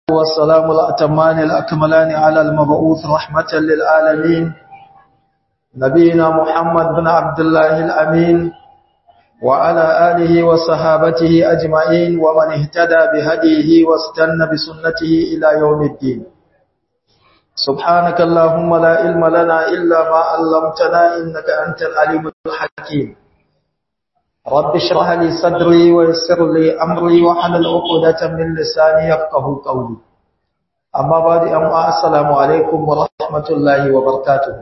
والسلام الأتمان الأكملان على المبعوث رحمة للعالمين نبينا محمد بن عبد الله الأمين وعلى آله وصحابته أجمعين ومن اهتدى بهديه واستنى بسنته إلى يوم الدين سبحانك اللهم لا علم لنا إلا ما علمتنا إنك أنت العليم الحكيم رب اشرح لي صدري ويسر لي أمري وحلل عقدة من لساني يفقه قولي أما بعد أما السلام عليكم ورحمة الله وبركاته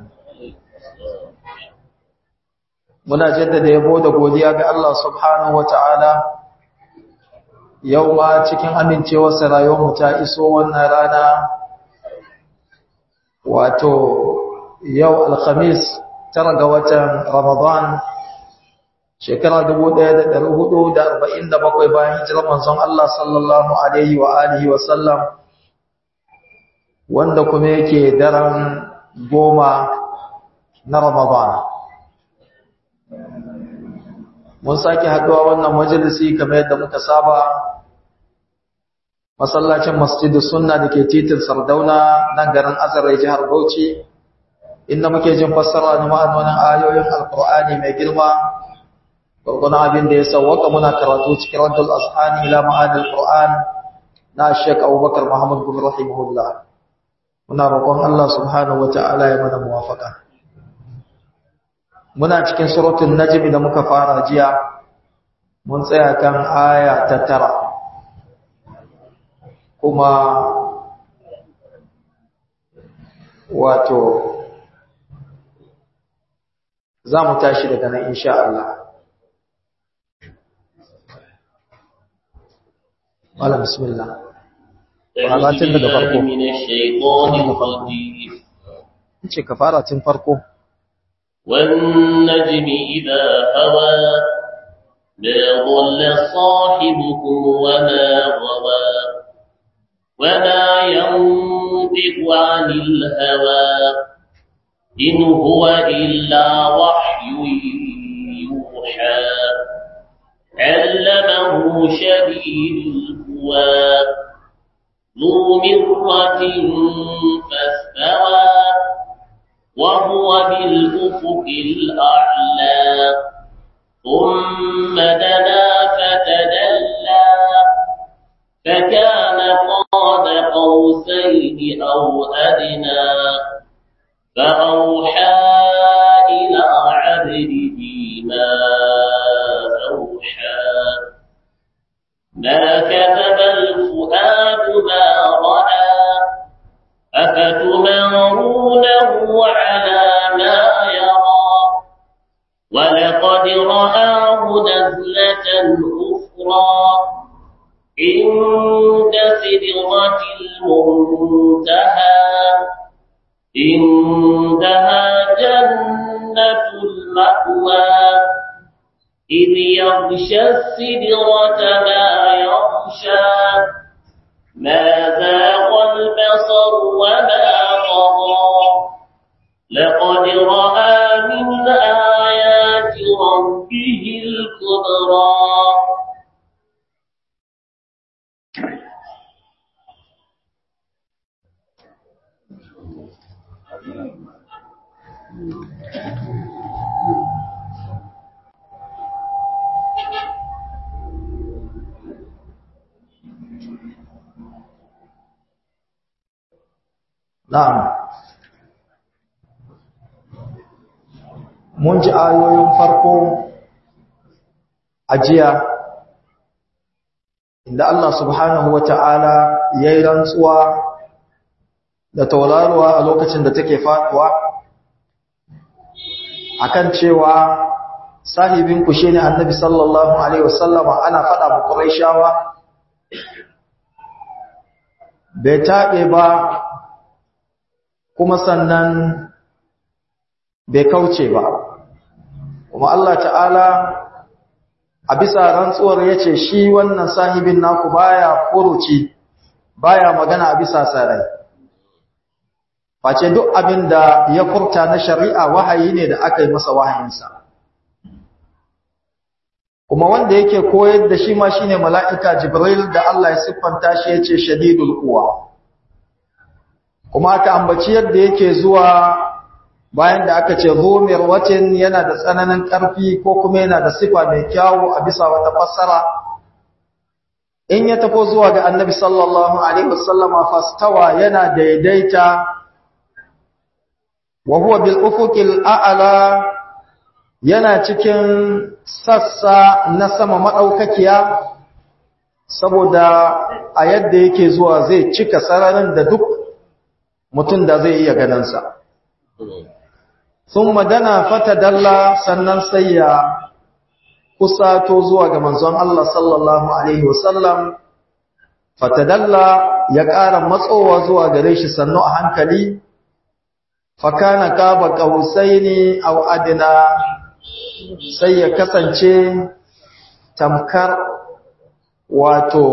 muna jaddada yabo da godiya ga Allah subhanahu wata'ala yau ma cikin amincewarsa rayuwarmu ta iso wannan rana wato yau alhamis tara ga watan ramadan shekara 1447 bayan hijirar manzon Allah sallallahu alaihi wa alihi wa sallam wanda kuma yake daren goma na ramadan mun sake haduwa wannan majalisi kamar yadda muka saba masallacin masjidu sunna da ke titin sardauna nan garin azarai jihar bauchi inda muke jin fassara na ma'anonin ayoyin alkur'ani mai girma gurguna abin da ya sauwaka muna karatu cikin raddul ashani ila ma'anil qur'an na shek abubakar muhammad bin rahimahullah muna roƙon allah subhanahu wata'ala ya mana muwafaka muna cikin suratul najm da muka fara jiya mun tsaya kan aya ta tara kuma wato za mu tashi daga nan insha Allah wala bismillah faratin daga farko ce ka fara tun farko والنجم إذا هوى ما ضل صاحبكم وما غوى وما ينطق عن الهوى إن هو إلا وحي يوحى علمه شديد القوى ذو مرة فاستوى وهو بالأفق الأعلى ثم دنا فتدلى فكان قاب قوسين أو أدنى فأوحى إلى عبده ما أوحى ما كذب الفؤاد ما رأى أفتمارونه على ما يرى ولقد رآه نزلة أخرى عند سدرة المنتهى عندها جنة المأوى إذ يغشى السدرة ما يغشى ما زاغ البصر وما طغى لقد رأى من آيات ربه الكبرى Na'am. Mun ji ayoyin farko a jiya inda Allah subhanahu wa ta'ala ya yi rantsuwa da tauraruwa a lokacin da take faɗuwa akan cewa sahibinku shi ne annabi sallallahu Alaihi wasallama ana faɗa mu ƙuraishawa bai taɓe ba kuma sannan bai kauce ba kuma Allah ta'ala a bisa rantsuwar ya ce shi wannan sahibin naku baya furuci baya magana a bisa sarai face duk abin da ya furta na shari'a wahayi ne da aka yi masa wahayinsa kuma wanda yake koyar da shi ma shine mala'ika jibril da Allah ya siffanta shi yace shadidul quwa kuma aka ambaci yadda yake zuwa bayan da aka ce zumir watin yana da tsananin ƙarfi ko kuma yana da sifa mai kyawu a bisa wata fassara in ya tafi zuwa ga annabi sallallahu alaihi wasallama fastawa yana daidaita wa huwa bil ufuqil a'la yana cikin sassa na sama madaukakiya saboda a yadda yake zuwa zai cika sararin da duk mutum da zai iya ganin sa thumma dana fatadalla sannan sai ya kusato zuwa ga manzon Allah sallallahu alaihi wasallam fatadalla ya ƙara matsowa zuwa gare shi sannu a hankali fakana kaba qausaini aw adna sai ya kasance tamkar wato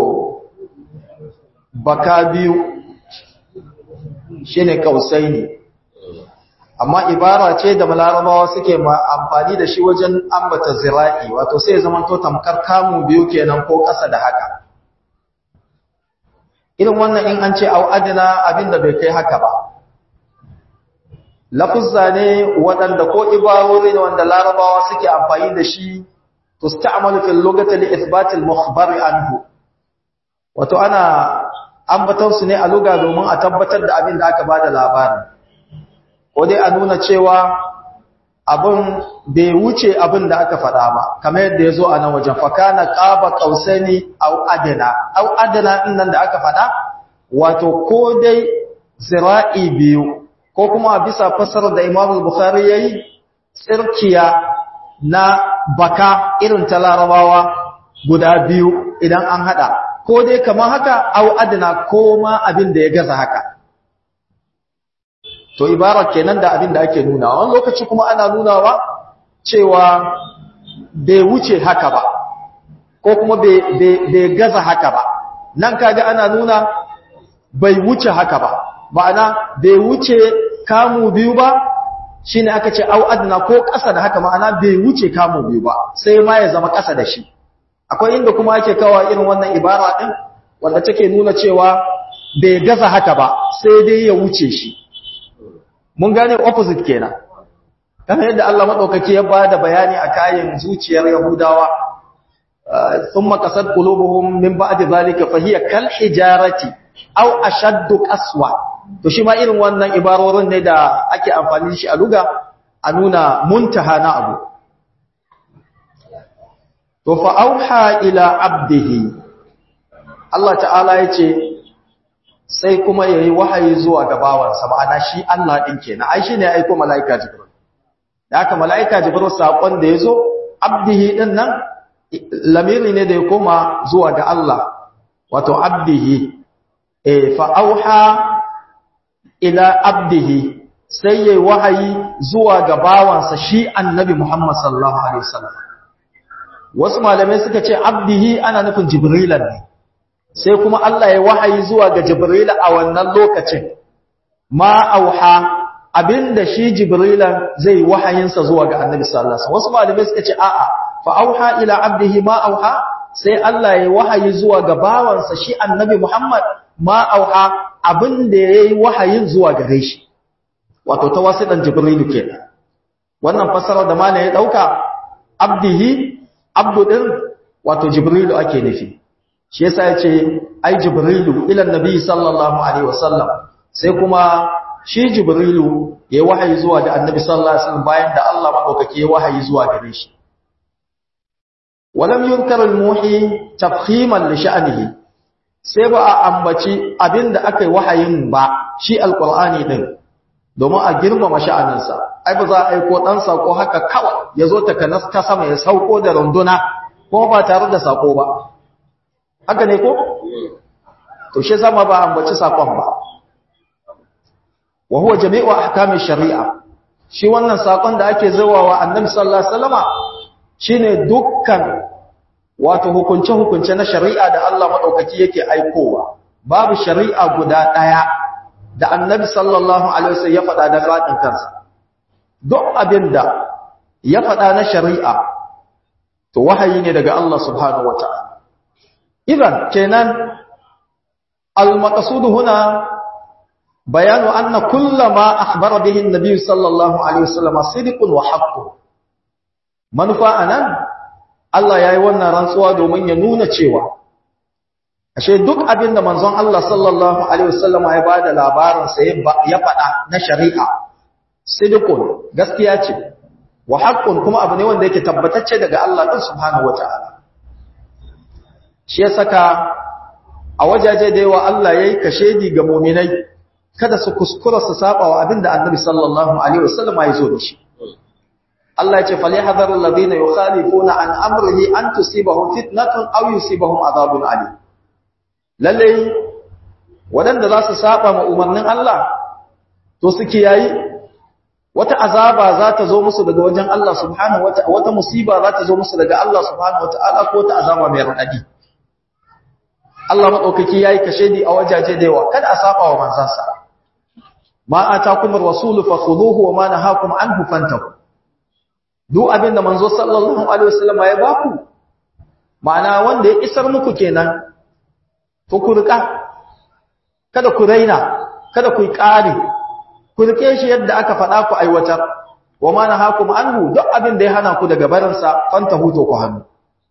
baka biyu shine qausaini amma ibara ce da malarabawa suke amfani da shi wajen ambata zira'i wato sai ya zama to tamkar kamu biyu kenan ko ƙasa da haka irin wannan in an ce au adina abinda bai kai haka ba lafuzza ne waɗanda ko ibarori ne wanda larabawa suke amfani da shi tusta'malu fil lughati li ithbat al mukhbar anhu wato ana ambaton su ne a lugha domin a tabbatar da abin da aka bada labarin ko dai a nuna cewa abin bai wuce abin da aka faɗa ba kamar yadda ya zo a nan wajen fakana ƙaba ƙausani au adana au adana ɗin nan da aka faɗa wato ko dai zira'i biyu ko kuma bisa fassarar da imam bukhari ya yi tsirkiya na baka irin ta larabawa guda biyu idan an haɗa ko dai kamar haka au adana ko ma abin da ya gaza haka to ibara kenan da abin da ake nuna wani lokaci kuma ana nunawa cewa bai wuce haka ba ko kuma bai gaza haka ba nan kaga ana nuna bai wuce haka ba ma'ana bai wuce kamu biyu ba shine aka ce au adna ko ƙasa da haka ma'ana bai wuce kamu biyu ba sai ma ya zama ƙasa da shi akwai inda kuma ake kawo irin wannan ibara din wanda take nuna cewa bai gaza haka ba sai dai ya wuce shi mun gane opposite kenan kamar yadda Allah madaukaki ya bada bayani a kayan zuciyar Yahudawa thumma qasad qulubuhum min ba'di zalika fa hiya kal hijarati aw ashaddu qaswa to shi ma irin wannan ibarorin ne da ake amfani shi a luga a nuna muntaha na abu to fa auha ila abdihi Allah ta'ala yace sai kuma ya yi wahayi zuwa ga bawansa ma'ana shi Allah ɗin ke na ai shi ne ya aiko mala'ika jibril da aka mala'ika jibril saƙon da ya zo abdihi ɗin nan lamiri ne da ya koma zuwa ga Allah wato abdihi e fa'auha ila abdihi sai ya yi wahayi zuwa ga bawansa shi annabi Muhammad sallallahu Alaihi wasallam wasu malamai suka ce abdihi ana nufin jibrilan ne sai kuma Allah ya wahayi zuwa ga Jibril a wannan lokacin ma auha abinda shi Jibril zai wahayinsa zuwa ga Annabi sallallahu alaihi wasallam wasu malamai suka ce a'a fa auha ila abdihi ma auha sai Allah ya wahayi zuwa ga bawansa shi Annabi Muhammad ma auha abinda yayi wahayin zuwa gare shi wato ta wasidan Jibril kenan wannan fasara da malai ya dauka abdihi abdu din wato Jibril ake nufi shi yasa yace ai jibrilu ila annabi sallallahu alaihi wasallam sai kuma shi jibrilu yayi wahayi zuwa ga annabi sallallahu alaihi wasallam bayan da Allah madaukake ya wahayi zuwa gare shi walam yunkar almuhi tafkhiman li sha'nihi sai ba a ambaci abinda aka yi wahayin ba shi alqur'ani din domin a girmama sha'aninsa ai ba za a aiko dan sako haka kawai yazo ta kanas ta sama ya sauko da runduna ko ba tare da sako ba haka ne ko to shi zama ba ambaci sakon ba wa huwa jami'u ahkami shari'a shi wannan sakon da ake zawawa annabi sallallahu alaihi wasallama shine dukkan wato hukunce hukunce na shari'a da Allah madaukaki yake aikowa babu shari'a guda daya da annabi sallallahu alaihi wasallam ya faɗa da zatin kansa duk abinda ya faɗa na shari'a to wahayi ne daga Allah subhanahu wata'ala idan kenan al-maqsud huna bayanu anna kullama akhbara bihi an-nabiy sallallahu alaihi wasallam sidqun wa haqqun manufa anan Allah yayi wannan rantsuwa domin ya nuna cewa ashe duk abin da manzon Allah sallallahu alaihi wasallam ya bada labarin sa ya faɗa na shari'a sidqun gaskiya ce wa haqqun kuma abu ne wanda yake tabbatacce daga Allah din subhanahu wataala shi ya saka a wajaje da yawa Allah yayi kashedi ga mu'minai kada su kuskura su saba wa abinda Annabi sallallahu alaihi wasallam ya zo da shi Allah ya ce falyahdharu alladhina yukhalifuna an amrihi an tusibahum fitnatun aw yusibahum adhabun alim lalle wadanda za su saba ma umarnin Allah to su kiyayi wata azaba za ta zo musu daga wajen Allah subhanahu wataala wata musiba za ta zo musu daga Allah subhanahu wataala ko ta azaba mai radadi Allah madaukaki yayi kashedi a wajaje da yawa kada a saba wa manzansa ma atakum ar-rasul fakhuduhu wa ma nahakum anhu fantahu duk abinda manzo sallallahu alaihi wasallam ya baku ma'ana wanda ya isar muku kenan to ku rika kada ku raina kada ku yi ƙari ku rike shi yadda aka faɗa ku aiwatar wa ma nahakum anhu duk abin da ya hana ku daga barinsa fantahu to ku hannu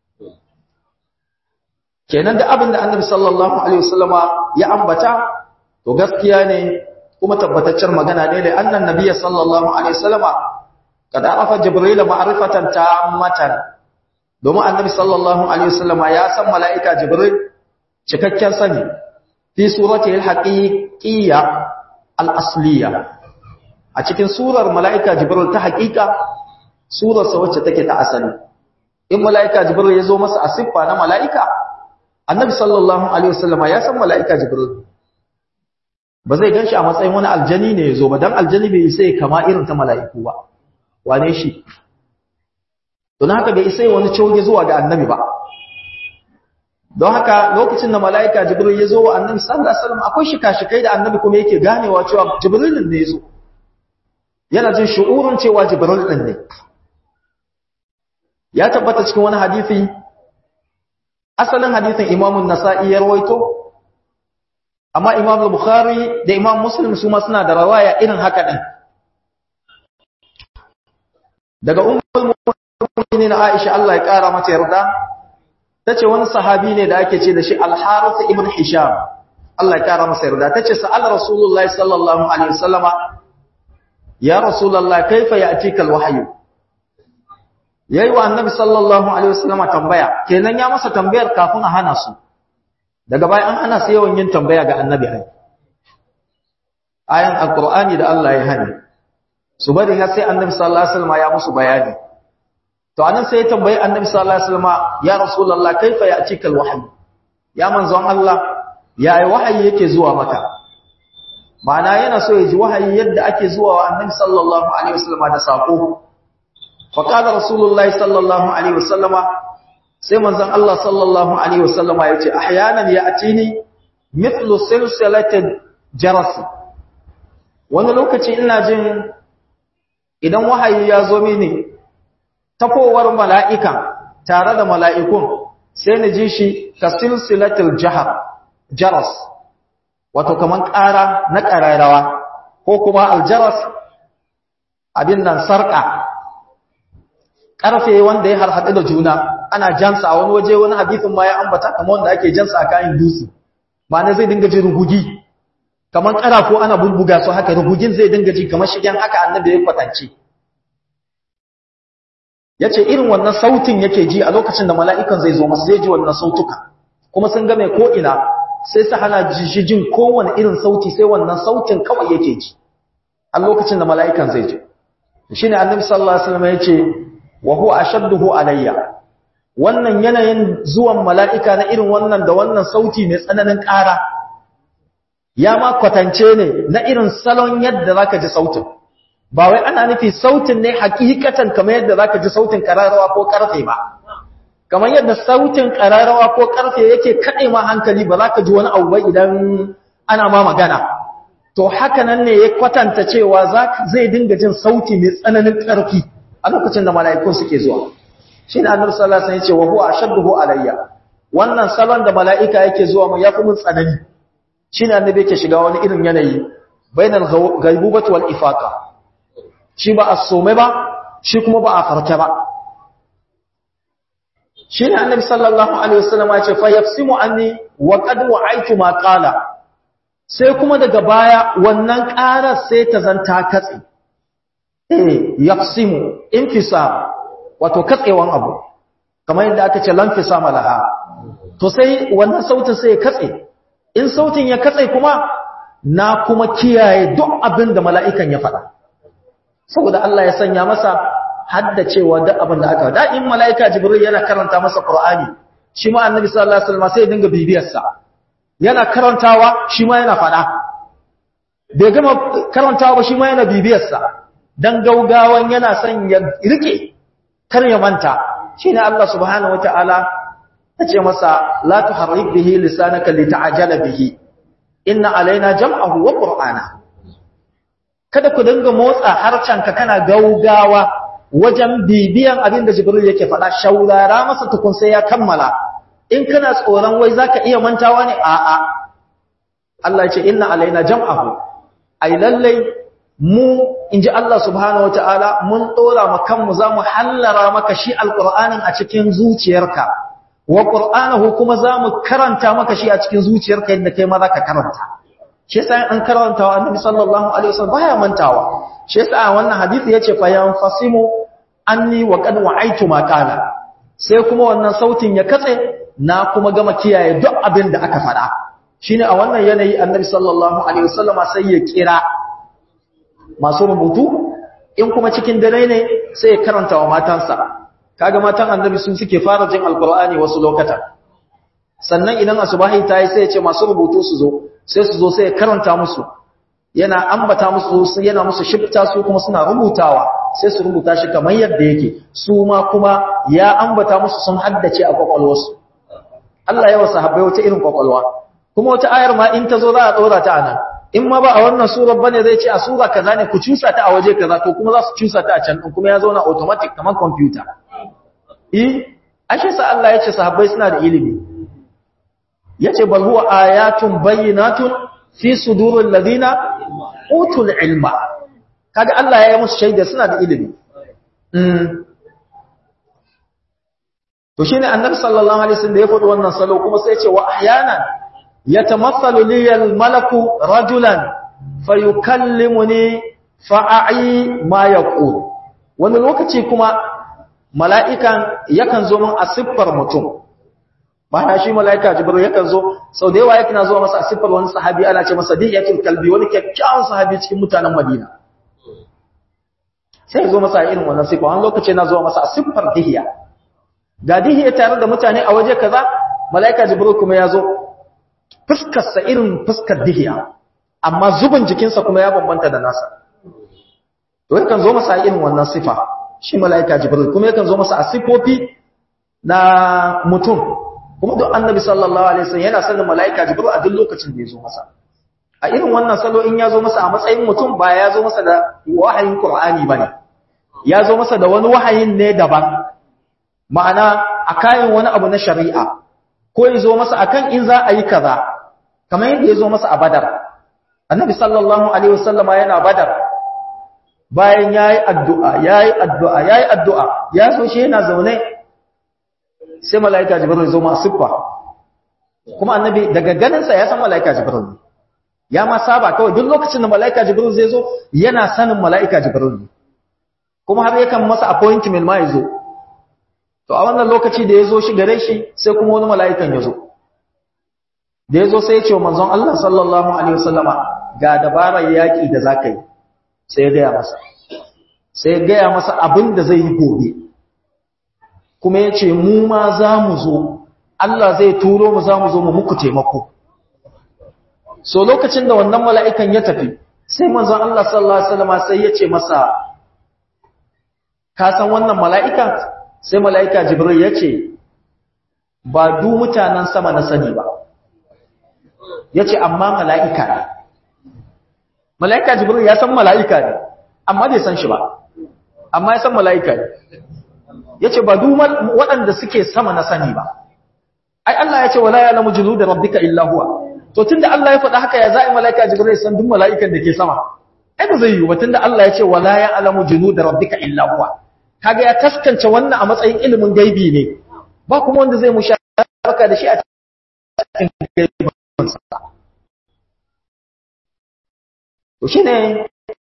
kenan da abin da annabi sallallahu alaihi wasallama ya ambata to gaskiya ne kuma tabbataccen magana ne da annan nabiyyi sallallahu alaihi wasallama kada arafa jibril ma'rifatan tammatan domin annabi sallallahu alaihi wasallama ya san mala'ika jibril cikakken sani fi surati al-haqiqiyya al-asliya a cikin surar mala'ika jibril ta haƙiƙa surarsa wacce take ta asali in mala'ika jibril ya zo masa a siffa na mala'ika annabi sallallahu alaihi wasallama ya san mala'ika jibril ba zai ganshi a matsayin wani aljani ne ya zo ba dan aljani bai sai kama irin ta mala'iku ba wane shi don haka bai sai wani coge zuwa ga annabi ba don haka lokacin da mala'ika jibril ya zo wa annabi sallallahu alaihi wasallam akwai shika-shikai da annabi kuma yake ganewa cewa jibrilin ne ya zo yana jin shu'urun cewa jibril din ne ya tabbata cikin wani hadisi asalin hadisin imamun nasa'i ya rawaito amma imam bukhari da imam muslim su ma suna da rawaya irin haka din daga ummul mu'minin aisha Allah ya kara mata yarda tace wani sahabi ne da ake ce da shi al-harith ibn hisham Allah ya kara masa yarda tace sa'al rasulullahi sallallahu alaihi wasallama ya rasulullahi kaifa ya'tika al-wahyu yayi wa annabi sallallahu alaihi wasallama tambaya kenan ya masa tambayar kafin a hana su daga bayan an hana su yawan yin tambaya ga annabi ai ayan alqur'ani da Allah ya hani su bari har sai annabi sallallahu alaihi wasallama ya musu bayani to anan sai ya tambayi annabi sallallahu alaihi wasallama ya rasulullahi kaifa ya'tika al-wahyu ya manzon Allah ya wahayi yake zuwa maka ma'ana yana so ya ji wahayi yadda ake zuwa wa annabi sallallahu alaihi wasallama da sako fa qala rasulullahi sallallahu alaihi wasallama sai manzon Allah sallallahu alaihi wasallama yace ahyanan ya'tini mithlu silsilatin jaras wani lokaci ina jin idan wahayi ya zo mini tafowar mala'ika tare da mala'ikun sai ni ji shi ka silsilatil jahar jaras wato kaman ƙara na ƙararrawa ko kuma aljaras abin nan sarƙa ƙarfe wanda ya harhaɗu da juna ana jansa a wani waje wani hadithin ma ya ambata kamar wanda ake jansa a kayan dutse ma'ana zai dinga ji rugugi kamar ƙarafo ana bulbuga su haka rugugin zai dinga ji kamar shigen haka annabi ya kwatance ya ce irin wannan sautin yake ji a lokacin da mala'ikan zai zo masu zai ji wannan sautuka kuma sun game ko'ina sai su hana shi jin kowane irin sauti sai wannan sautin kawai yake ji a lokacin da mala'ikan zai ji shi ne annabi sallallahu alaihi wasallam ya ce wa huwa ashadduhu alayya wannan yanayin zuwan mala'ika na irin wannan da wannan sauti mai tsananin ƙara ya ma kwatance ne na irin salon yadda zaka ji sautin ba wai ana nufi sautin ne hakikatan kamar yadda zaka ji sautin kararrawa ko karfe ba kamar yadda sautin kararrawa ko karfe yake kade ma hankali ba zaka ji wani abu ba idan ana ma magana to haka nan ne ya kwatanta cewa zai dinga jin sauti mai tsananin karfi a lokacin da mala'ikun suke zuwa shi ne annabi sallallahu alaihi wasallam ya ce wa huwa ashadduhu alayya wannan salon da mala'ika yake zuwa mu yafi mun tsanani shi ne annabi yake shiga wani irin yanayi bainal ghaibubati wal ifaqa shi ba as-sume ba shi kuma ba a farke ba shi ne annabi sallallahu alaihi wasallam ya ce fa yafsimu anni wa qad wa'aytu ma qala sai kuma daga baya wannan ƙarar sai ta zanta katse eh yafsimu infisam wato katsewan abu kamar yadda aka ce lan fisama laha to sai wannan sautin sai ya katse in sautin ya katse kuma na kuma kiyaye duk abin da mala'ikan ya faɗa saboda Allah ya sanya masa haddacewa duk abin da aka da in mala'ika jibril yana karanta masa qur'ani shi ma annabi sallallahu alaihi wasallam sai ya dinga bibiyar sa yana karantawa shi ma yana faɗa bai gama karantawa ba shi ma yana bibiyar sa dan gaugawan yana son ya rike kar ya manta shine Allah subhanahu wataala yace masa la tuharrik bihi lisanaka lita'jala bihi inna alaina jam'ahu wa qur'ana kada ku dinga motsa harcanka kana gaugawa wajen bibiyan abin da jibril yake faɗa shaurara masa tukun sai ya kammala in kana tsoron wai zaka iya mantawa ne a'a Allah ya ce inna alaina jam'ahu ai lallai mu inji Allah subhanahu wataala mun dora mu kanmu zamu hallara maka shi alqur'anin a cikin zuciyarka wa qur'anahu kuma zamu karanta maka shi a cikin zuciyarka yadda kai ma zaka karanta shi yasa an karanta wa annabi sallallahu alaihi wasallam baya mantawa shi yasa wannan hadisi yace fa yanfasimu anni wa qad wa'aitu ma qala sai kuma wannan sautin ya katse na kuma gama kiyaye duk abin da aka faɗa shine a wannan yanayi annabi sallallahu alaihi wasallama sai ya kira masu rubutu in kuma cikin dare ne sai ya karanta wa matansa kaga matan annabi sun suke fara jin alqur'ani wasu lokata sannan idan asubahi ta yi sai ya ce masu rubutu su zo sai su zo sai ya karanta musu yana ambata musu yana musu shifta su kuma suna rubutawa sai su rubuta shi kamar yadda yake su ma kuma ya ambata musu sun haddace a kwakwalwarsu Allah ya wasa habbai wata irin kwakwalwa kuma wata ayar ma in ta zo za a ɗora ta a nan in ma ba a wannan surar bane zai ce a sura kaza ne ku cusa ta a waje kaza to kuma za su cusa ta a can din kuma ya zauna automatic kamar computer eh ashe sa Allah ya ce sahabbai suna da ilimi yace bal huwa ayatun bayyinatun fi suduril ladina utul ilma kaga Allah ya yi musu shaida suna da ilimi mm to shine annabi sallallahu alaihi wasallam da ya faɗi wannan salo kuma sai ya ce wa ahyanan yatamathalu li al-malaku rajulan fayukallimuni fa'ai ma yaqul wani lokaci kuma mala'ikan yakan zo min a siffar mutum ba shi mala'ika jibril yakan zo sau da yawa yakan zo masa a siffar wani sahabi ana ce masa diyatul kalbi wani kyakkyawan sahabi cikin mutanen madina sai ya zo masa irin wannan siffa wani lokaci na zo masa a siffar dihiya ga dihiya tare da mutane a waje kaza mala'ika jibril kuma ya zo fuskarsa irin fuskar dihiya amma zubin jikinsa kuma ya bambanta da nasa to yakan zo masa irin wannan sifa shi mala'ika jibril kuma yakan zo masa a sifofi na mutum kuma duk annabi sallallahu alaihi wasallam yana sanin mala'ika jibril a duk lokacin da ya zo masa a irin wannan salo in ya zo masa a matsayin mutum ba ya zo masa da wahayin qur'ani bane ya zo masa da wani wahayin ne daban ma'ana a kayan wani abu na shari'a ko ya zo masa akan in za a yi kaza kamar yadda ya zo masa a badar annabi sallallahu alaihi wasallama yana badar bayan yayi addu'a yayi addu'a yayi addu'a ya so shi yana zaune sai malaika jibril zo ma siffa kuma annabi daga ganin sa ya san malaika jibril ya ma saba kawai duk lokacin da malaika jibril zai zo yana sanin malaika jibril kuma har yakan masa appointment ma yazo to a wannan lokaci da yazo shi gare shi sai kuma wani malaikan yazo da yazo sai ya ce wa manzon Allah sallallahu alaihi wasallama ga dabarar yaki da zakai sai ya gaya masa sai ya gaya masa abin da zai yi gobe kuma ya ce mu ma za mu zo Allah zai turo mu za mu zo mu muku taimako so lokacin da wannan mala'ikan ya tafi sai manzon Allah sallallahu alaihi wasallam sai ya ce masa ka san wannan mala'ikan sai mala'ika jibril ya ce ba du mutanen sama na sani ba ya ce amma mala'ika ne mala'ika jibril ya san mala'ika ne amma bai san shi ba amma ya san mala'ika ne yace ba dumal waɗanda suke sama na sani ba ai Allah yace wala ya'lamu junuda rabbika illa huwa to tunda Allah ya faɗa haka ya za'i malaika jibril san duk malaikan da ke sama ai ba zai yi ba tunda Allah yace wala ya'lamu junuda rabbika illa huwa kaga ya taskance wannan a matsayin ilimin gaibi ne ba kuma wanda zai musharaka da shi a cikin gaibin sa to shine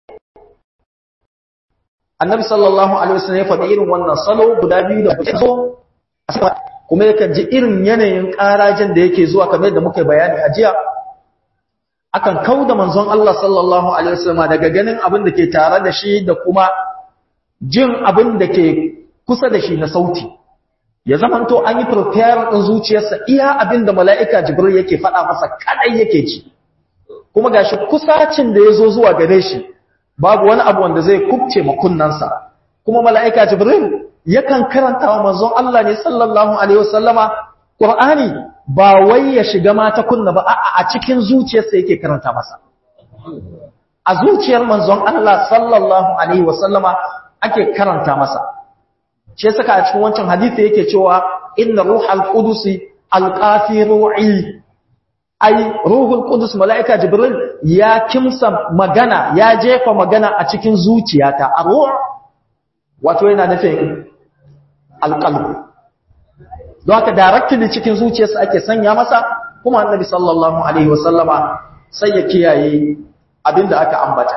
annabi sallallahu alaihi wasallam ya faɗi irin wannan salo guda biyu da kuke zo kuma yakan ji irin yanayin ƙarajin da yake zuwa kamar yadda muka bayani a jiya akan kauda manzon Allah sallallahu alaihi wasallam daga ganin abin da ke tare da shi da kuma jin abin da ke kusa da shi na sauti ya zamanto an yi prepare din zuciyarsa iya abin da mala'ika jibril yake faɗa masa kadai yake ji kuma gashi kusacin da ya zo zuwa gare shi babu wani abu wanda zai kubce makunnansa kuma mala'ika jibril yakan karanta wa manzon Allah ne sallallahu alaihi wasallama qur'ani ba wai ya shiga mata kunna ba a'a a cikin zuciyarsa yake karanta masa a zuciyar manzon Allah sallallahu alaihi wasallama ake karanta masa shi saka a cikin wancan hadisi yake cewa inna ruhal qudusi alqafi ru'i ai ruhul qudus malaika jibril ya kimsa magana ya jefa magana a cikin zuciyata arruh wato yana nufin alqalb don haka directly cikin zuciyarsa ake sanya masa kuma annabi sallallahu alaihi wasallama sai ya kiyaye abinda aka ambata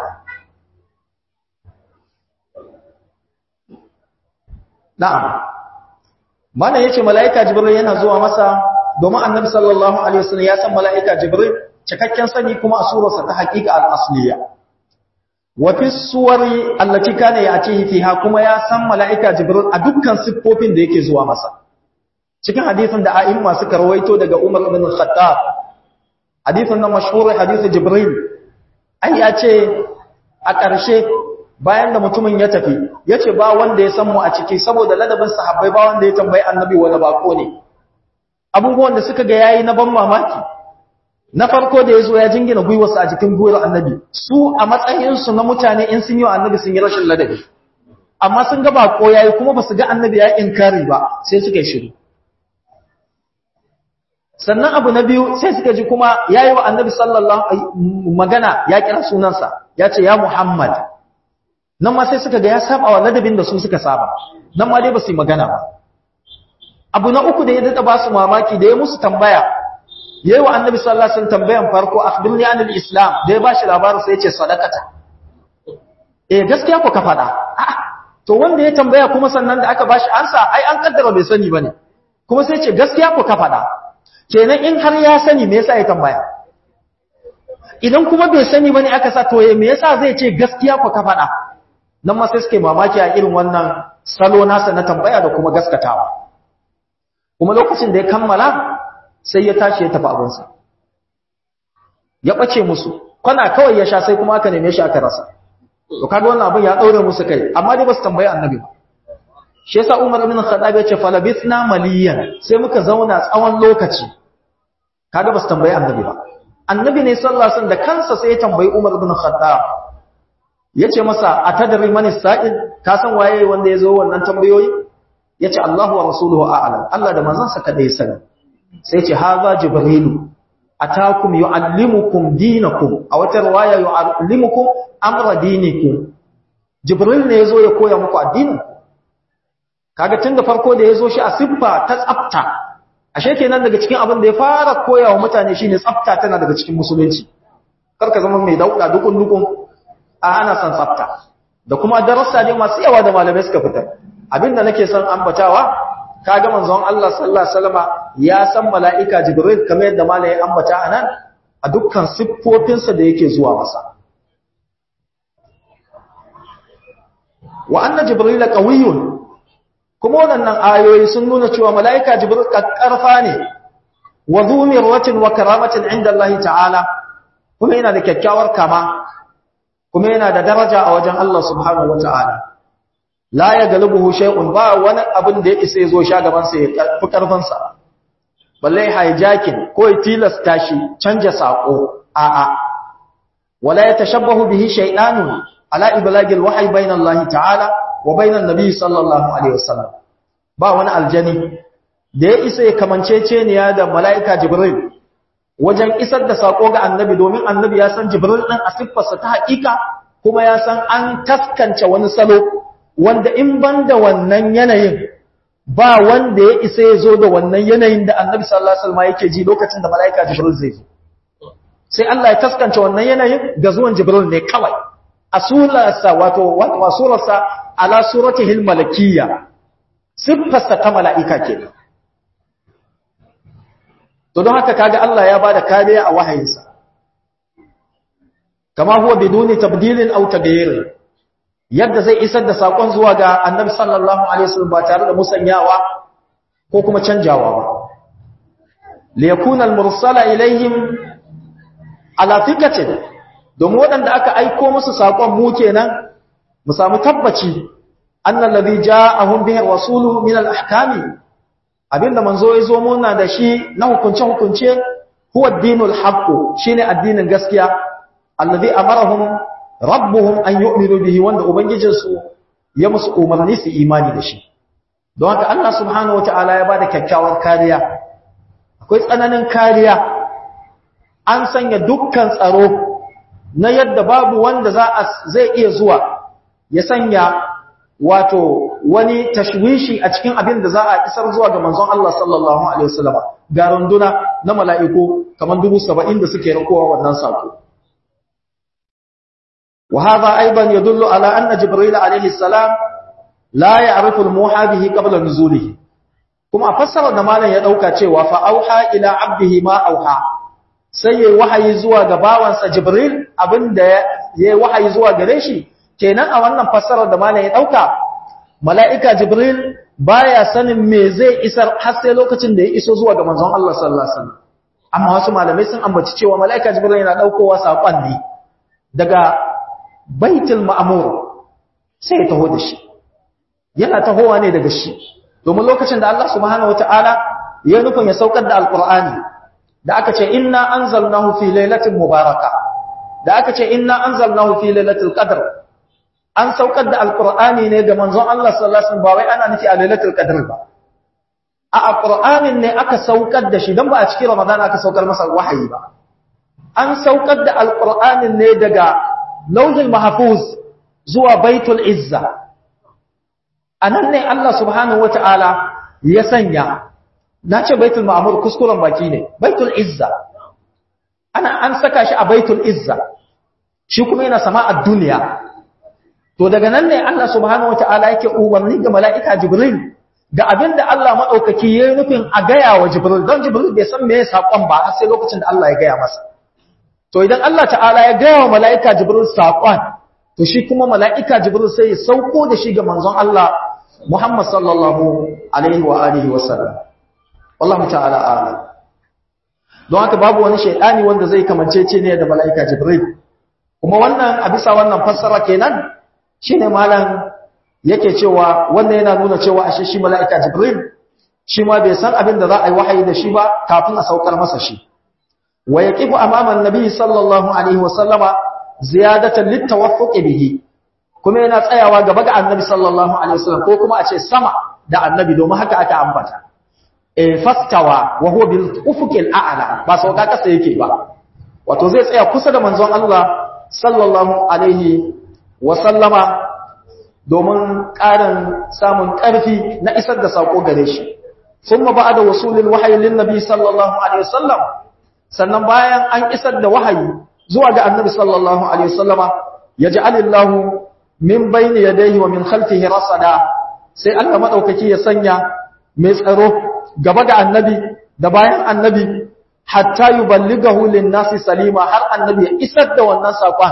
na'am mana yace malaika jibril yana zuwa masa domin annabi sallallahu alaihi wasallam ya san mala'ika jibril cikakken sani kuma a surarsa ta haƙiƙa al-asliya wa fi suwari allati kana ya'tihi fiha kuma ya san mala'ika jibril a dukkan siffofin da yake zuwa masa cikin hadisin da a'imma suka rawaito daga Umar ibn Khattab hadisin na mashhur hadisi jibril ai ya ce a ƙarshe bayan da mutumin ya tafi yace ba wanda ya san mu a ciki saboda ladabin sahabbai ba wanda ya tambayi annabi wani bako ne abubuwan da suka ga yayi na ban mamaki na farko da yazo ya jingina gwiwarsa a jikin gwiwar annabi su a matsayin su na mutane in sun yi annabi sun yi rashin ladabi amma sun ga bako yayi kuma basu ga annabi ya inkari ba sai suka yi shiru sannan abu na biyu sai suka ji kuma yayi wa annabi sallallahu alaihi magana ya kira sunansa ya ce ya muhammad nan ma sai suka ga ya saba wa ladabin da su suka saba nan ma dai ba su yi magana ba abu na uku da ya dada ba su mamaki da ya musu tambaya yayi wa annabi sallallahu alaihi wasallam tambayan farko akhbirni anil islam da ya bashi labarin sai ya ce sadaqata eh gaskiya ko ka fada to wanda ya tambaya kuma sannan da aka bashi ansa ai an kaddara bai sani bane kuma sai ya ce gaskiya ko ka fada kenan in har ya sani me yasa ya tambaya idan kuma bai sani bane aka sa to me yasa zai ce gaskiya ko ka fada nan ma sai suke mamaki a irin wannan salo nasa na tambaya da kuma gaskatawa kuma lokacin da ya kammala sai ya tashi ya tafi abinsa ya ɓace musu kwana kawai ya sha sai kuma aka neme shi aka rasa to kaga wannan abin ya daure musu kai amma dai ba su tambayi annabi ba shi yasa Umar ibn Khattab ya ce falabithna maliyan sai muka zauna tsawon lokaci kaga ba su tambayi annabi ba annabi ne sallallahu alaihi wasallam da kansa sai ya tambayi Umar ibn Khattab yace masa atadri man sa'il ka san waye wanda ya zo wannan tambayoyi yace Allahu wa rasuluhu a'lam Allah da manzansa kadai sani sai ce haza jibrilu atakum yuallimukum dinakum a wata riwaya yuallimukum amra dinikum jibril ne yazo ya koya muku addinin kaga tun da farko da yazo shi a siffa ta tsafta ashe kenan daga cikin abin da ya fara koya wa mutane shine tsafta tana daga cikin musulunci karka zama mai dauka dukun dukun a ana san tsafta da kuma darasa ne masu yawa da malamai suka fitar abinda nake son ambatawa kaga manzon Allah sallallahu alaihi wasallama ya san mala'ika Jibril kamar yadda malai ya ambata anan a dukkan siffofinsa da yake zuwa masa wa anna Jibril qawiyyun kuma wannan ayoyi sun nuna cewa mala'ika Jibril karfa ne wa dhumiratin wa karamatin inda Allah ta'ala kuma yana da kyakkyawar kama kuma yana da daraja a wajen Allah subhanahu wa ta'ala la ya galibuhu shay'un ba wani abin da ya isa ya zo sha gaban sa ya fi karfin sa balle hijacking ko ya tilasta shi canja sako a'a wala yatashabbahu bihi shay'anun ala iblagil wahyi bayna Allah ta'ala wa bayna an-nabi sallallahu alaihi wasallam ba wani aljani da ya isa ya kamanceceniya da mala'ika jibril wajen isar da sako ga annabi domin annabi ya san jibril ɗin a siffarsa ta haƙiƙa kuma ya san an taskance wani salo wanda in ban da wannan yanayin ba wanda ya isa ya zo da wannan yanayin da annabi sallallahu alaihi wasallam yake ji lokacin da mala'ika jibril zai zo sai Allah ya taskance wannan yanayin ga zuwan jibril ne kawai a surarsa wato wato surarsa ala suratihil malakiyya siffarsa ta mala'ika kenan to don haka kaga Allah ya bada kariya a wahayinsa kama huwa biduni tabdilin aw taghyir yadda zai isar da sakon zuwa ga annabi sallallahu alaihi wasallam ba tare da musanyawa ko kuma canjawa ba li yakuna al-mursala ilaihim ala thiqatin domin waɗanda aka aiko musu sakon mu kenan mu samu tabbaci annal ladhi ja'ahum bihi rasulu min al-ahkami abinda manzo ya zo muna da shi na hukunce-hukunce huwa dinul haqqu shine addinin gaskiya allazi amarahum rabbuhum an yu'minu bihi wanda ubangijinsu ya musu umarni su imani da shi don haka Allah subhanahu wataala ya bada kyakkyawar kariya akwai tsananin kariya an sanya dukkan tsaro na yadda babu wanda za a zai iya zuwa ya sanya wato wani tashwishi a cikin abin da za a isar zuwa ga manzon Allah sallallahu alaihi wasallam ga runduna na mala'iku kaman dubu saba'in da suke rakowa wannan sako wa hadha aidan yadullu ala anna jibril alaihi salam la ya'rifu al-muha bihi qabla nuzulihi kuma fassara da malam ya dauka cewa fa auha ila abdihi ma auha sai yayi wahayi zuwa ga bawansa jibril abinda yayi wahayi zuwa gare shi kenan a wannan fassarar da malam ya dauka mala'ika jibril baya sanin me zai isar har sai lokacin da ya iso zuwa ga manzon Allah sallallahu alaihi wasallam amma wasu malamai sun ambaci cewa mala'ika jibril yana daukowa sakon ne daga baitul ma'mur sai ya taho da shi yana tahowa ne daga shi domin lokacin da Allah subhanahu wataala ya nufin ya saukar da alqur'ani da aka ce inna anzalnahu fi lailatin mubaraka da aka ce inna anzalnahu fi lailatul qadr an saukar da alqur'ani ne ga manzon Allah sallallahu alaihi wasallam ba wai ana nufi a lailatul qadr ba a alqur'anin ne aka saukar da shi dan ba a cikin ramadan aka saukar masa wahayi ba an saukar da alqur'anin ne daga lauhul mahfuz zuwa baitul izza anan ne Allah subhanahu wataala ya sanya nace baitul ma'mur kuskuren baki ne baitul izza ana an saka shi a baitul izza shi kuma yana sama'ar duniya to daga nan ne Allah subhanahu wataala yake umarni ga mala'ika Jibril da abinda Allah madaukaki yayin nufin a gaya wa Jibril don Jibril bai san meye sakon ba har sai lokacin da Allah ya gaya masa to idan Allah ta'ala ya gaya wa mala'ika Jibril sakon to shi kuma mala'ika Jibril sai ya sauko da shi ga manzon Allah Muhammad sallallahu alaihi wa alihi wa sallam wallahu ta'ala a'lam don haka babu wani shaydani wanda zai kamancece ne da mala'ika Jibril kuma wannan a bisa wannan fassara kenan shi ne malam yake cewa wannan yana nuna cewa ashe shi mala'ika jibril shi ma bai san abin da za a yi wahayi da shi ba kafin a saukar masa shi wa ya ƙifu amaman nabi sallallahu alaihi wasallama ziyadatan littawaffuƙi bihi kuma yana tsayawa gaba ga annabi sallallahu alaihi wasallam ko kuma a ce sama da annabi domin haka aka ambata e fastawa wa huwa bil ufuqil a'la ba sauka kasa yake ba wato zai tsaya kusa da manzon Allah sallallahu alaihi wasallama domin ƙarin samun ƙarfi na isar da saƙo gare shi sun ma ba da wasulin wahayi lin nabi sallallahu alaihi wasallam sannan bayan an isar da wahayi zuwa ga annabi sallallahu alaihi wasallama ya ji alillahu min bayni yadayhi wa min khalfihi rasada sai Allah madaukaki ya sanya mai tsaro gaba ga annabi da bayan annabi hatta yuballighahu lin nasi salima har annabi ya isar da wannan saƙon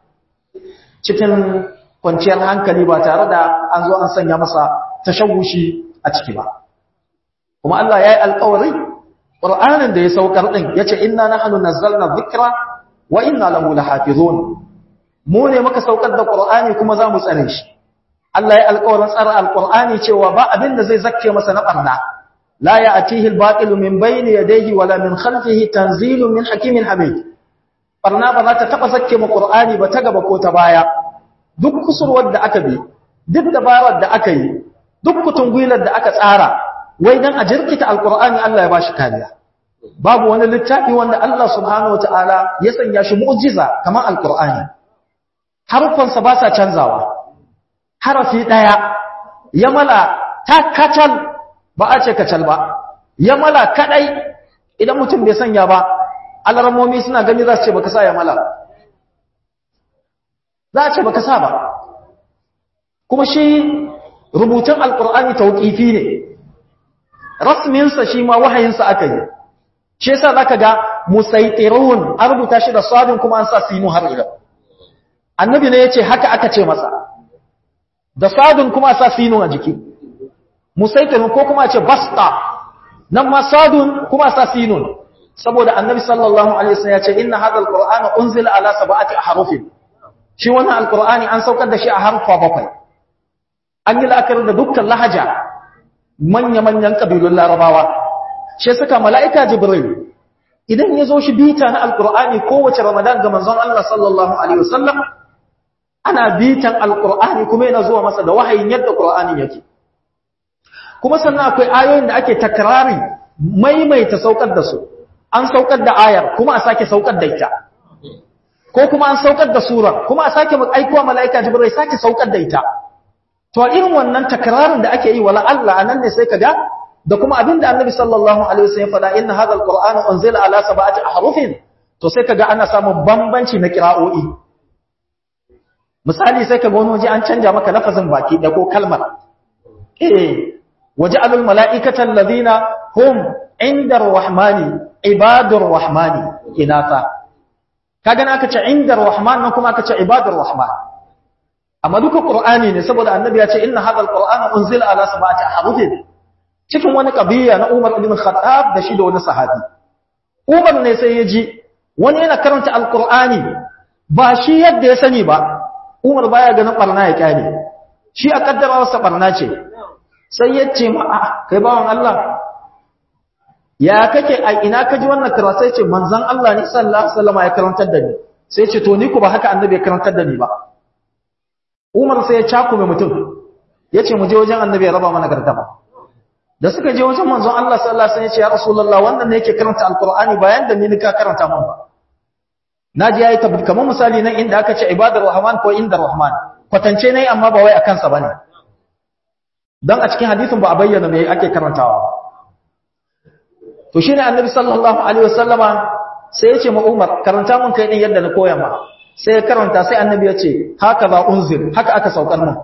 cikin kwanciyar hankali ba tare da an zo an sanya masa tashawushi a ciki ba kuma Allah ya yi alƙawari ƙur'anin da ya saukar ɗin ya ce inna nahnu nazzalna dhikra wa inna lahu lahafizun mu ne muka saukar da ƙur'ani kuma za mu tsare shi Allah ya alƙawarin tsara alƙur'ani cewa ba abin da zai zakke masa na ɓarna la ya'tihi al-batil min bayni yadayhi wala min khalfihi tanzilun min hakimin hamid barna ba za ta taba zakke mu Qur'ani ba ta gaba ko ta baya duk kusurwar da aka bi duk dabarar da aka yi duk kutungwilar da aka tsara wai dan a jirkita alqur'ani Allah ya bashi kariya babu wani littafi wanda Allah subhanahu wataala ya sanya shi mu'jiza kamar alqur'ani harufansa ba sa canzawa harafi daya ya mala ta kacal ba a ce kacal ba ya mala kadai idan mutum bai sanya ba alarmomi suna gani za su ce baka sa ya mala za a ce baka sa ba kuma shi rubutun alkur'ani tauƙifi ne rasminsa shi ma wahayinsa aka yi shi yasa zaka ga musaitirun an rubuta shi da sadin kuma an sa sinu har ila annabi ne yace haka aka ce masa da sadin kuma sa sinu a jiki musaitirun ko kuma ce basta nan ma sadun kuma sa sinun saboda annabi sallallahu alaihi wasallam yace inna hadha alqur'ana unzila ala sab'ati ahrufin shi wannan alqur'ani an saukar da shi a harfa bakwai an yi la'akari da dukkan lahaja manya-manyan ƙabilun larabawa shi suka mala'ika jibril idan ya zo shi bita na alƙur'ani kowace ramadan ga manzon Allah sallallahu Alaihi wasallam ana bitan alƙur'ani kuma yana zuwa masa da wahayin yadda ƙur'ani yake kuma sannan akwai ayoyin da ake takrari maimaita saukar da su an saukar da ayar kuma a sake saukar da ita ko kuma an saukar da sura kuma a sake aikowa mala'ika jibril sake saukar da ita to irin wannan takrarin da ake yi wala Allah anan ne sai kaga da kuma abinda Annabi sallallahu alaihi wasallam faɗa inna hadha alqur'ana unzila ala sab'ati ahrufin to sai kaga ana samun bambanci na qira'o'i misali sai kaga wani waje an canja maka lafazin baki da ko kalmar eh waja'alul mala'ikata alladhina hum inda arrahmani ibadur rahmani inata kaga aka ce inda arrahman nan kuma aka ce ibadur rahman amma duka qur'ani ne saboda annabi ya ce inna hadha alqur'ana unzila ala sab'ati ahrufin cikin wani kabiya na Umar ibn Khattab da shi da wani sahabi Umar ne sai ya ji wani yana karanta alqur'ani ba shi yadda ya sani ba Umar baya ganin barna ya kyale shi a kaddara wasa barna ce sai ya ce ma a kai bawan Allah ya kake a ina ka ji wannan karatu sai ce manzon Allah ne sallallahu alaihi wasallam ya karantar da ni sai ce to ni ku ba haka annabi ya karantar da ni ba Umar sai ya cakume mutum ya ce mu je wajen annabi ya raba mana gardama da suka je wajen manzon Allah sallallahu alaihi wasallam ya ce ya rasulullah wannan ne yake karanta alqur'ani bayan da ni ka karanta mun ba naji yayi tabbata kamar misali nan inda aka ce ibadar rahman ko inda rahman kwatance ne amma ba wai akan sa bane dan a cikin hadisin ba a bayyana me ake karantawa ba to shine annabi sallallahu alaihi wasallama sai ya ce ma Umar karanta mun kai din yadda na koya ma sai ya karanta sai annabi ya ce haka za unzir haka aka saukar mun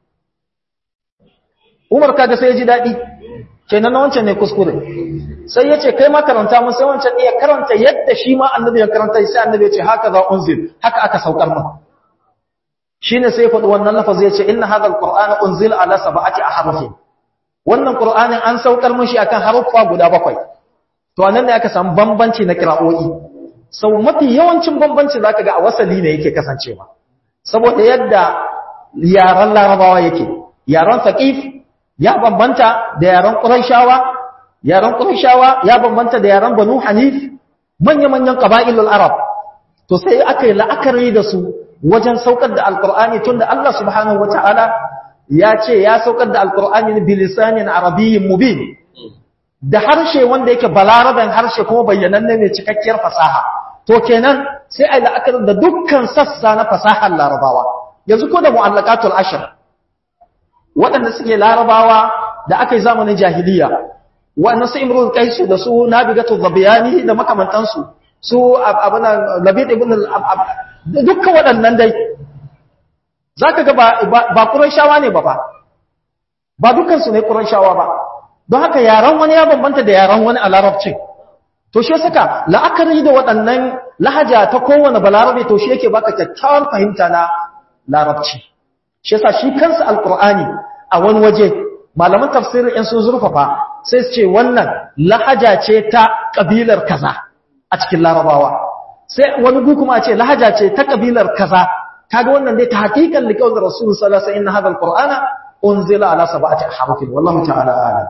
Umar kaga sai ya ji dadi kenan na wancan ne kuskure sai ya ce kai ma karanta mun sai wancan iya karanta yadda shi ma annabi ya karanta sai annabi ya ce haka za unzir haka aka saukar mun shine sai faɗi wannan lafazi ya ce inna hadha alqur'ana unzila ala sab'ati ahrufin wannan qur'anin an saukar mun shi akan haruffa guda bakwai to anan ne aka samu bambanci na kira'o'i sau mafi yawancin bambanci zaka ga a wasali ne yake kasancewa saboda yadda yaran larabawa yake yaran faqif ya bambanta da yaran quraishawa yaran quraishawa ya bambanta da yaran banu hanif manya manyan qaba'ilul arab to sai aka yi la'akari da su wajen saukar da alqur'ani tunda Allah subhanahu wataala ya ce ya saukar da alqur'ani bilisanin arabiyyin mubin da harshe wanda yake balaraben harshe kuma bayyananne mai cikakkiyar fasaha to kenan sai ai la'akari da dukkan sassa na fasahar larabawa yanzu ko da mu'allaqatul ashr waɗanda suke larabawa da aka yi zamanin jahiliya wannan su imrul qais da su nabigatul zabiyani da makamantansu su abuna labid ibn dukkan waɗannan dai zaka ga ba ba qurayshawa ne ba ba ba dukkan su ne qurayshawa ba don haka yaran wani ya bambanta da yaran wani a larabcin to shi saka la'akari da waɗannan lahaja ta kowane balarabe to shi yake baka kyakkyawar fahimta na larabci shi yasa shi kansa alqur'ani a wani waje malaman tafsirin in sun zurfafa sai su ce wannan lahaja ce ta kabilar kaza a cikin larabawa sai wani gu kuma ce lahaja ce ta kabilar kaza kaga wannan dai ta hakikan liqaul rasul sallallahu alaihi wasallam inna hadha alqur'ana unzila ala sab'ati harufin wallahu ta'ala a'lam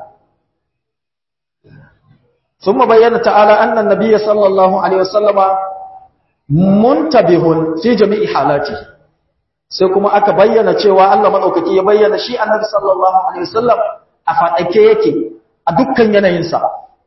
ثم بين تعالى أن النبي صلى الله عليه وسلم منتبه في جميع حالاته sai kuma aka bayyana cewa Allah madaukaki ya bayyana shi annabi sallallahu alaihi wasallam a fadake yake a dukkan yanayinsa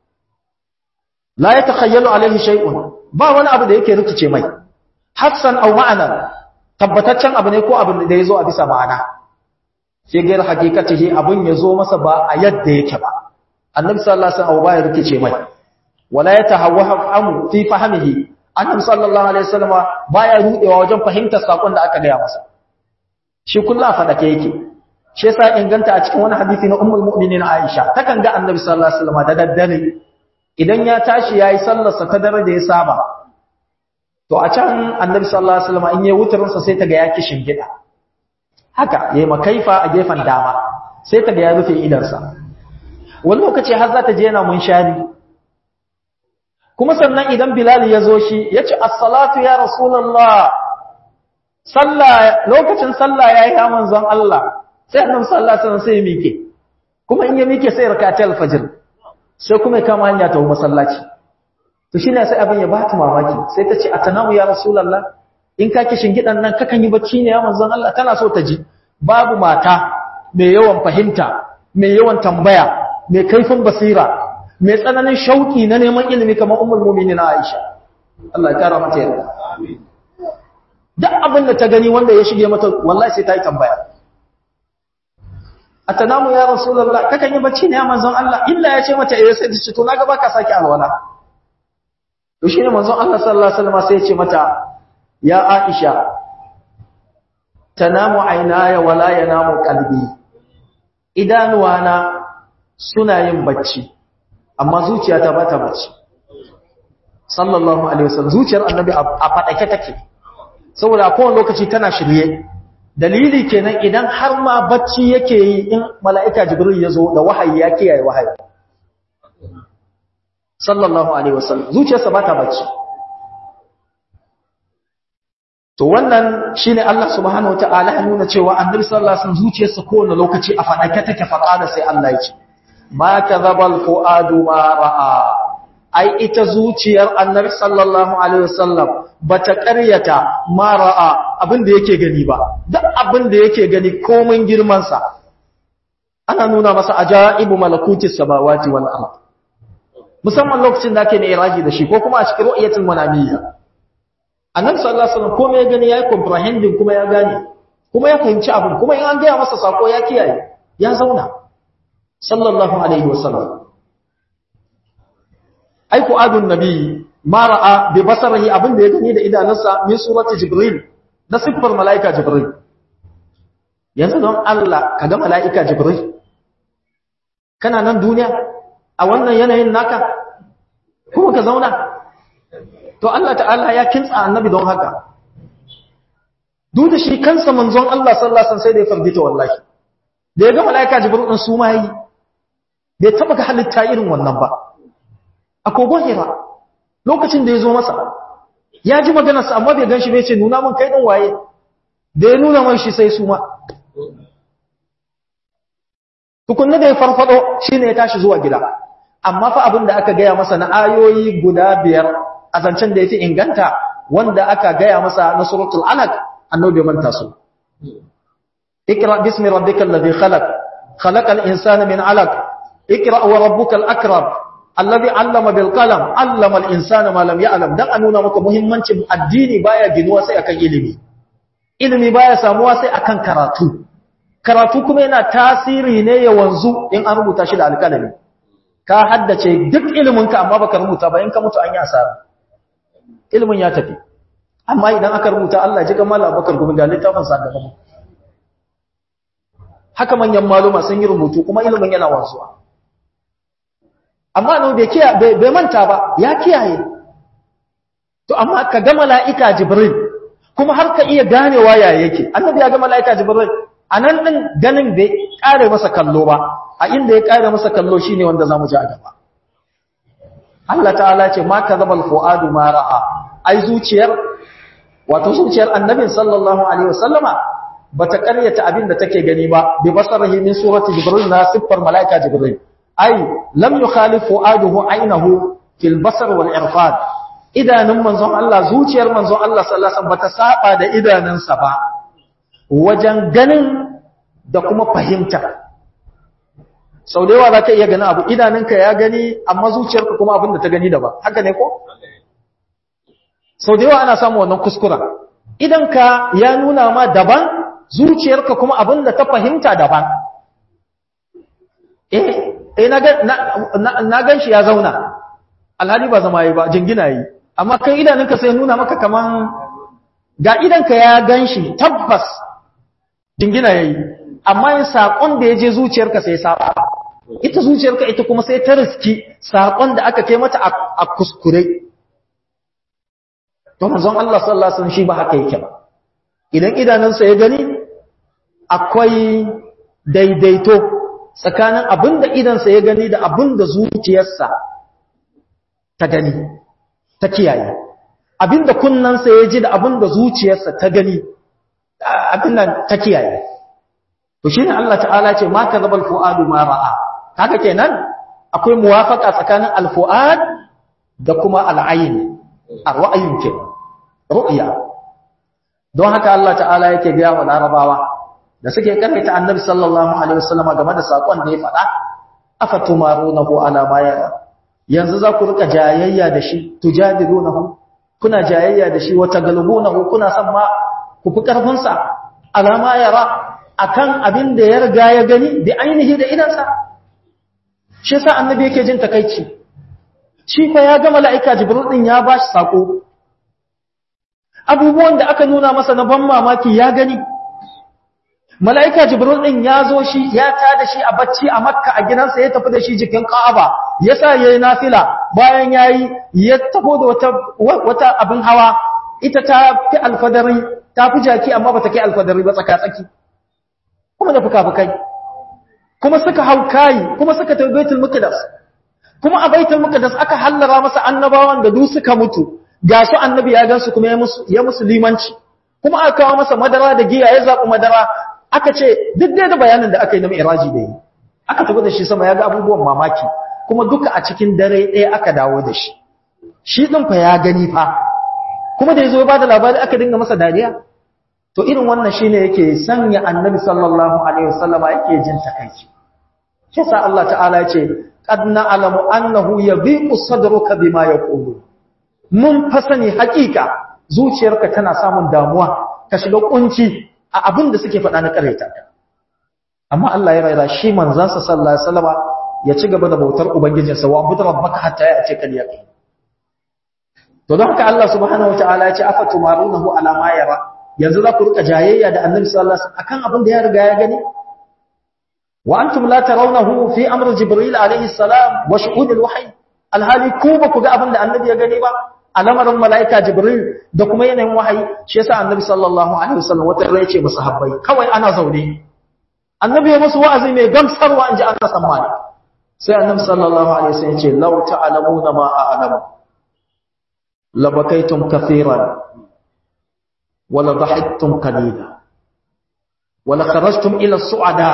la yatakhayyalu alaihi shay'un ba wani abu da yake rikice mai hassan aw ma'ana tabbataccen abu ne ko abin da yazo a bisa ma'ana sai gair hakikatihi abun yazo masa ba a yadda yake ba annabi sallallahu alaihi wasallam ba ya rikice mai wala yatahawwahu amu fi fahmihi annabi sallallahu alaihi wasallam baya rudewa wajen fahimtar sakon da aka gaya masa shi kullu fadake yake shi yasa inganta a cikin wani hadisi na ummul mu'minin Aisha takan ga annabi sallallahu alaihi wasallam da daddare idan ya tashi yayi sallar sa ta dare da ya saba to a can annabi sallallahu alaihi wasallam in yayi wutarin sa sai ta ga ya kishin gida haka yayi makaifa a gefen dama sai ta ga ya rufe idan sa wani lokaci har za ta je yana munshari kuma sannan idan Bilal ya zo shi ya ce as-salatu ya rasulullah sallah lokacin sallah yayi ya manzon Allah sai annabi sallallahu alaihi wasallam sai ya mike kuma in ya mike sai rakatul fajr sai kuma ya kama hanya ta masallaci to shine sai abin ya bata mamaki sai ta ce atanamu ya rasulullah in ka kishin gidan nan kakan yi bacci ne ya manzon Allah tana so ta ji babu mata mai yawan fahimta mai yawan tambaya mai kaifin basira mai tsananin shauki na neman ilimi kamar ummul mu'minin Aisha Allah ya kara mata yarda amin duk abin da ta gani wanda ya shige mata wallahi sai ta yi tambaya atanamu ya rasulullah kakan yi bacci ne ya manzon Allah illa ya ce mata eh sai ta ce to naga baka saki alwala to shine manzon Allah sallallahu alaihi wasallam sai ya ce mata ya Aisha tanamu aynaya wala yanamu qalbi idanuwana suna yin bacci amma zuciyata ba ta bacci sallallahu alaihi wasallam zuciyar annabi a fadake take saboda a kowane lokaci tana shirye dalili kenan idan har ma bacci yake yi in mala'ika jibril ya zo da wahayi ya kiyaye wahayi sallallahu alaihi wasallam zuciyarsa ba ta bacci to wannan shine Allah subhanahu wataala ya nuna cewa annabi sallallahu alaihi wasallam zuciyarsa kowane lokaci a fadake take fada sai Allah ya ce ma kadhabal fuadu ma ra'a ai ita zuciyar annabi sallallahu alaihi wasallam bata ƙaryata ma ra'a abin da yake gani ba duk abin da yake gani komai girman sa ana nuna masa ajaibu malakutis samawati wal ard musamman lokacin da ake ne iraji da shi ko kuma a cikin ru'yatul manamiyya annabi sallallahu alaihi wasallam komai ya gani yayi comprehending kuma ya gane kuma ya fahimci abin kuma in an ga masa sako ya kiyaye ya zauna sallallahu alaihi wasallam ai ku adun nabi ma ra'a bi basarihi abin da ya gani da idanunsa min surati jibril na siffar malaika jibril yanzu don Allah kaga malaika jibril kana nan duniya a wannan yanayin naka kuma ka zauna to Allah ta'ala ya kintsa annabi don haka duk da shi kansa manzon Allah sallallahu alaihi wasallam sai da ya fardita wallahi da ya ga malaika jibril din su ma yi bai taba ga halitta irin wannan ba a kogon hira lokacin da ya zo masa ya ji maganarsa amma bai gan shi bai ce nuna mun kai ɗin waye da ya nuna man shi sai su ma tukunna da ya farfado shi ne ya tashi zuwa gida amma fa abin da aka gaya masa na ayoyi guda biyar a zancen da ya fi inganta wanda aka gaya masa na suratul alaq annabi manta su ikra bismi rabbikal ladhi khalaq khalaqal insana min alaq ikra wa rabbukal akram alladhi allama bil qalam allama al insana ma lam ya'lam dan a nuna maka muhimmancin addini baya ginuwa sai akan ilimi ilimi baya samuwa sai akan karatu karatu kuma yana tasiri ne ya wanzu in an rubuta shi da alƙalami ka haddace duk iliminka amma baka rubuta ba in ka mutu an yi asara ilimin ya tafi amma idan aka rubuta Allah ji kamar Abubakar gumi ga littafin sa da mu haka manyan maluma sun yi rubutu kuma ilimin yana wanzuwa amma no bai kiyaye bai manta ba ya kiyaye to amma ka ga mala'ika jibril kuma har ka iya ganewa ya yake annabi ya ga mala'ika jibril anan din ganin bai kare masa kallo ba a inda ya kare masa kallo shine wanda zamu ji a gaba Allah ta'ala ce ma kadhabal fuadu ma ra'a ai zuciyar wato zuciyar annabi sallallahu alaihi wasallama bata karyata abin da take gani ba bi basarihi min surati jibril na siffar malaika jibril ai lam yukhalif fuaduhu aynahu fil basar wal irfad idanun manzon Allah zuciyar manzon Allah sallallahu alaihi wasallam bata saba da idanunsa ba wajen ganin da kuma fahimta sau da yawa za ka iya gani abu idanunka ya gani amma zuciyarka kuma abin da ta gani daban haka ne ko? sau da yawa ana samun wannan kuskura idanka ya nuna ma daban zuciyarka kuma abin da ta fahimta daban eh na gan shi ya zauna alhali ba zama yi ba jingina yi amma kai idanunka sai nuna maka kaman ga idanka ya gan shi tabbas jingina ya yi amma yin saƙon da ya je zuciyarka sai saba ita zuciyarka ita kuma sai ta riski saƙon da aka kai mata a kuskure don manzon Allah sallallahu alaihi wasallam shi ba haka yake ba idan idanunsa ya gani akwai daidaito tsakanin abin da idansa ya gani da abin da zuciyarsa ta gani ta kiyaye abin da kunnansa ya ji da abin da zuciyarsa ta gani abin nan ta kiyaye to shine Allah ta'ala ce ma kadhabal fuadu ma ra'a haka kenan akwai muwafaqa tsakanin al-fuad da kuma al-ayn ar-ra'yin ke ru'ya don haka Allah ta'ala yake biya wa larabawa da suke karanta annabi sallallahu alaihi wasallam game da sakon da ya faɗa afatumarunahu ala ma yara yanzu za ku rika jayayya da shi tujadilunahu kuna jayayya da shi wata galbunahu kuna san ma ku fi karfin sa ala ma yara akan abin da ya riga ya gani da ainihi da idansa shi yasa annabi yake jin takeici shi fa ya ga mala'ika jibril din ya bashi sako abubuwan da aka nuna masa na ban mamaki ya gani mala'ika jibril din ya zo shi ya tada shi a bacci a makka a gidansa ya tafi da shi jikin ka'aba ya sa ya yi nafila bayan ya yi ya tafi da wata, wata abin hawa ita ta fi alfadari ta fi jaki amma ba ta kai alfadari ba tsaka-tsaki kuma da fuka-fukai kuma suka hau kayi kuma suka tafi baitul muqaddas kuma a baitul muqaddas aka hallara masa annabawan da duk suka mutu ga su annabi ya gansu kuma ya musu limanci kuma aka kawo masa madara da giya ya zaɓi madara aka ce duk da bayanin da aka yi na mi'raji da yi aka tafi da shi sama ya ga abubuwan mamaki kuma duka a cikin dare ɗaya aka dawo da shi shi ɗin fa ya gani fa kuma da ya zo ba da labari aka dinga masa dariya to irin wannan shine yake sanya annabi sallallahu alaihi wasallama yake jin takaici shi sa Allah ta'ala ya ce qad na'lamu annahu yabiqu sadruka bima yaqulu mun fa sani hakika zuciyarka tana samun damuwa ka shiga kunci a abin da suke faɗa na ƙareta amma Allah ya raira shi manzansa sallallahu alaihi wasallama ya ci gaba da bautar ubangijinsa wa abudu rabbaka hatta ya ce kal yaqin to don haka Allah subhanahu wataala ya ce afatumarunahu ala ma yara yanzu za ku rika jayayya da annabi sallallahu alaihi wasallam akan abin da ya riga ya gani wa antum la tarawnahu fi amr jibril alaihi salam wa shuhud alwahyi alhali ku ba ku ga abin da annabi ya gani ba alamarin mala'ika jibril da kuma yanayin wahayi shi yasa annabi sallallahu alaihi wasallam wata rai ce musu habbai kawai ana zaune annabi ya musu wa'azi mai gamsarwa inji Allah sammani sai annabi sallallahu alaihi wasallam ya ce law ta'lamuna ma a'lamu labakaitum kathiran wala dhahiktum qalila wala kharajtum ila su'ada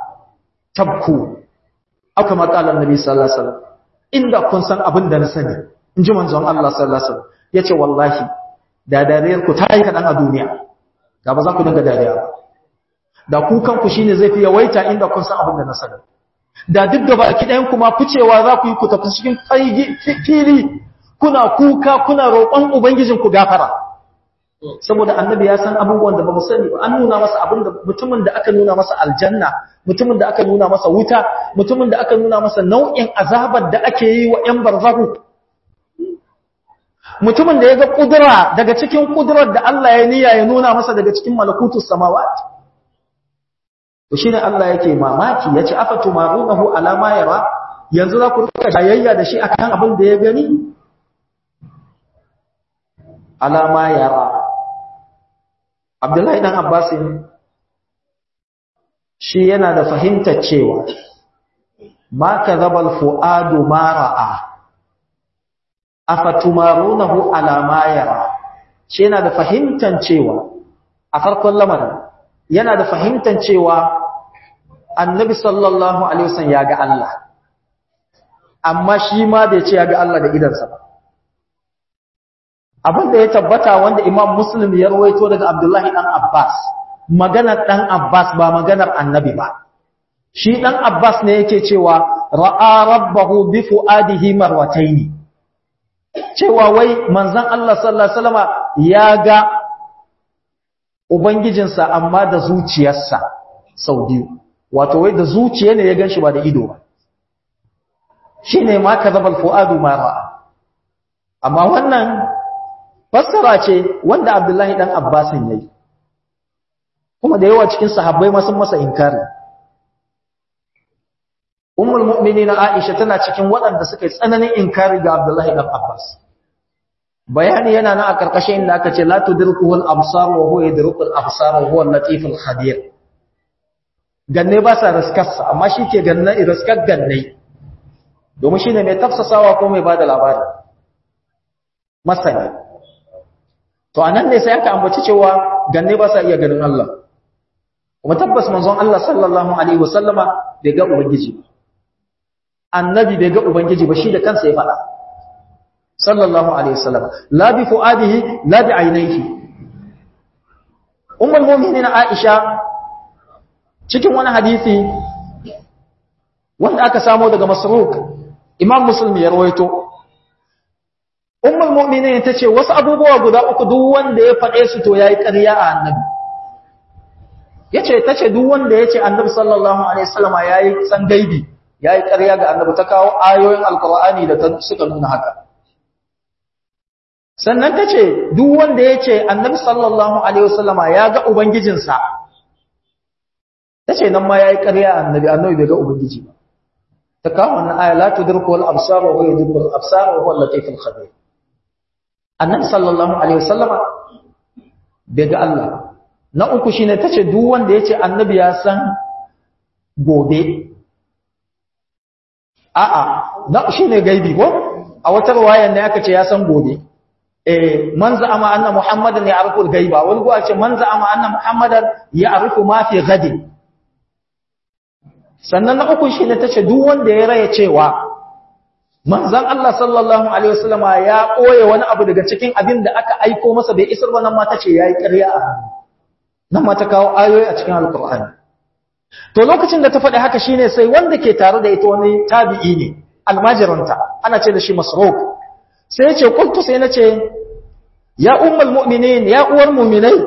tabku aka makalan annabi sallallahu alaihi wasallam inda kun san abin da na sani in ji manzon Allah sallallahu alaihi wasallam yace wallahi da dariyar ku ta yi kadan a duniya da ba za ku dinga dariya ba da ku kanku shine zai fi yawaita inda kun san abin da na sani da duk da baki ɗayan kuma ficewa za ku yi ku tafi cikin fili kuna kuka kuna roƙon ubangijin ku gafara saboda annabi ya san abubuwan da ba mu sani ba an nuna masa abin da mutumin da aka nuna masa aljanna mutumin da aka nuna masa wuta mutumin da aka nuna masa nau'in azabar da ake yi wa 'yan barzahu mutumin da ya ga kudura daga cikin kudurar da Allah ya niyya ya nuna masa daga cikin malakutus samawat to shine Allah yake mamaki yace afatu marunahu ala ma yara yanzu za ku rika jayayya da shi akan abin da ya gani ala ma yara Abdullahi dan Abbas shi yana da fahimtar cewa ma kadhabal fuadu ma ra'a afatumarunahu ala ma yara shi yana da fahimtar cewa a farkon lamarin yana da fahimtar cewa annabi sallallahu alaihi wasallam ya ga Allah amma shi ma bai ce ya ga Allah da idansa ba abin da ya tabbata wanda imam muslim ya rawaito daga abdullahi dan abbas maganar ɗan Abbas ba maganar annabi ba. Shi ɗan Abbas ne yake cewa ra'a rabbahu bi fu'adihi marwataini. Cewa wai manzon Allah sallallahu alaihi wasallama ya ga ubangijinsa amma da zuciyarsa sau biyu. Wato wai da zuciya ne ya ganshi ba da ido ba. Shine ma kazabal fu'adu ma ra'a. Amma wannan fassara ce wanda Abdullahi dan Abbasin yayi. kuma da yawa cikin sahabbai ma sun masa inkari ummul mu'minin Aisha tana cikin waɗanda suka yi tsananin inkari ga Abdullahi ibn Abbas bayani yana nan a karkashin inda aka ce la tudrikuhu al-absar wa huwa yudriku al-absar wa huwa al-latif al-khabir ganne ba sa riskarsa amma shi ke ganne riskar ganne domin shine mai tafsasawa ko mai bada labari masani to anan ne sai aka ambaci cewa ganne ba sa iya ganin Allah kuma tabbas manzon Allah sallallahu alaihi wasallama bai ga ubangiji ba annabi bai ga ubangiji ba shi da kansa ya faɗa sallallahu alaihi wasallam la bi fuadihi la bi ainihi ummul mu'minin Aisha cikin wani hadisi wanda aka samo daga Masruq Imam Muslim ya rawaito ummul mu'minin tace wasu abubuwa guda uku duk wanda ya faɗe su to yayi ƙarya a annabi yace tace duk wanda yace annabi sallallahu alaihi wasallam yayi san gaibi yayi ƙarya ga annabi ta kawo ayoyin alqur'ani da suka nuna haka sannan tace duk wanda yace annabi sallallahu alaihi wasallam ya ga ubangijinsa tace nan ma yayi ƙarya annabi annabi bai ga ubangiji ba ta kawo wannan aya la tudriku al absar wa huwa yudriku al absar wa huwa al latif al khabir annabi sallallahu alaihi wasallama bai ga Allah na uku shine tace duk wanda yace annabi ya san gobe a'a na shine gaibi ko a wata riwaya ne aka ce ya san gobe eh man za'ama anna muhammadan ya'rifu al-ghaiba wani ko a ce man za'ama anna muhammadan ya'rifu ma fi ghadin sannan na uku shine tace duk wanda ya raya cewa manzon Allah sallallahu alaihi wasallama ya koye wani abu daga cikin abin da aka aiko masa bai isar ba nan ma tace yayi ƙarya nan ma ta kawo ayoyi a cikin alqur'ani to lokacin da ta faɗi haka shine sai wanda ke tare da ita wani tabi'i ne almajiranta ana ce da shi masruq sai ya ce qultu sai nace ya ummul mu'minin ya uwar mu'minai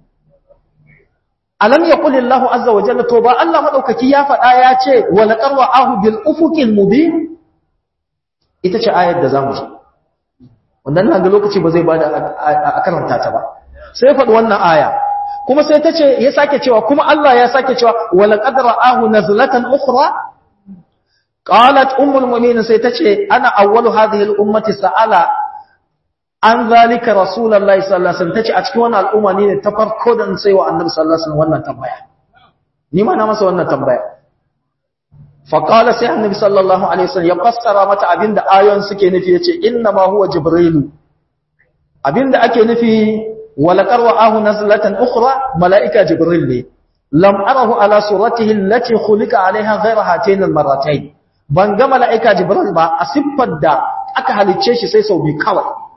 alam yaqul Allahu azza wa jalla to ba Allah madaukaki ya faɗa ya ce wa laqad wa'ahu bil ufuqil mubin ita ce ayar da zamu ji wannan nan ga lokaci ba zai bada a karanta ta ba sai faɗi wannan aya kuma sai ta ce ya sake cewa kuma Allah ya sake cewa wa laqad ra'ahu nazlatan ukhra qalat ummul mu'minin sai ta ce ana awwalu hadhihi al ummati sa'ala an zalika rasulullahi sallallahu alaihi wasallam tace a cikin wannan al'umma ne ta farko da sai wa annabi sallallahu alaihi wasallam wannan tambaya ni ma na masa wannan tambaya fa qala sai annabi sallallahu alaihi wasallam ya fassara mata abinda ayoyin suke nufi yace inna ma huwa jibrilu abinda ake nufi wala qarwa'ahu nazlatan ukhra malaika jibril ne lam arahu ala suratihi allati khuliqa alaiha ghayra hatayn almarratayn ban ga malaika jibril ba a siffar da aka halicce shi sai sau bi kawai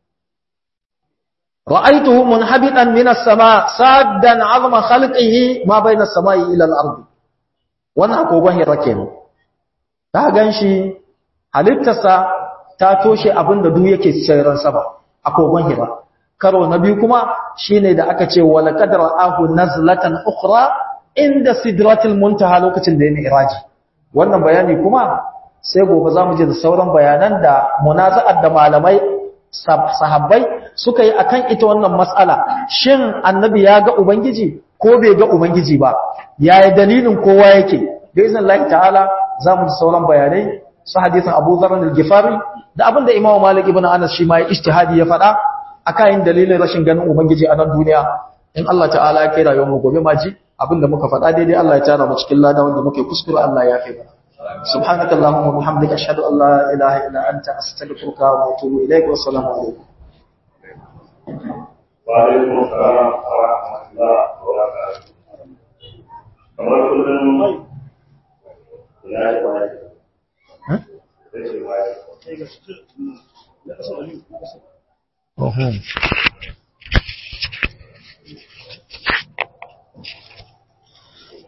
رأيته منحبطا من السماء سادا عظم خلقه ما بين السماء إلى الأرض wannan agogon hira kenan ta ganshi halittarsa ta toshe abin da duk yake tsairan sama agogon hira karo na biyu kuma shine da aka ce wala qadra ahu nazlatan ukhra inda sidratil muntaha lokacin da yana iraji wannan bayani kuma sai gobe zamu je da sauran bayanan da munaza'ar da malamai sahabbai suka yi akan ita wannan matsala shin annabi ya ga ubangiji ko bai ga ubangiji ba yaya dalilin kowa yake da izinin Allah ta'ala zamu ji sauran bayanai su hadisin Abu Dharr al-Ghifari da abin da Imam Malik ibn Anas shi ma ya ijtihadi ya faɗa akan dalilin rashin ganin ubangiji a nan duniya in Allah ta'ala ya kai rayuwar mu gobe ma ji abin da muka faɗa daidai Allah ya tara mu cikin lada wanda muke kuskure Allah ya kai mana سبحانك اللهم وبحمدك أشهد أن لا إله إلا أنت أستغفرك وأتوب إليك والسلام عليكم وعليكم السلام ورحمة الله وبركاته kamar kullum ya yi waye ya ce waye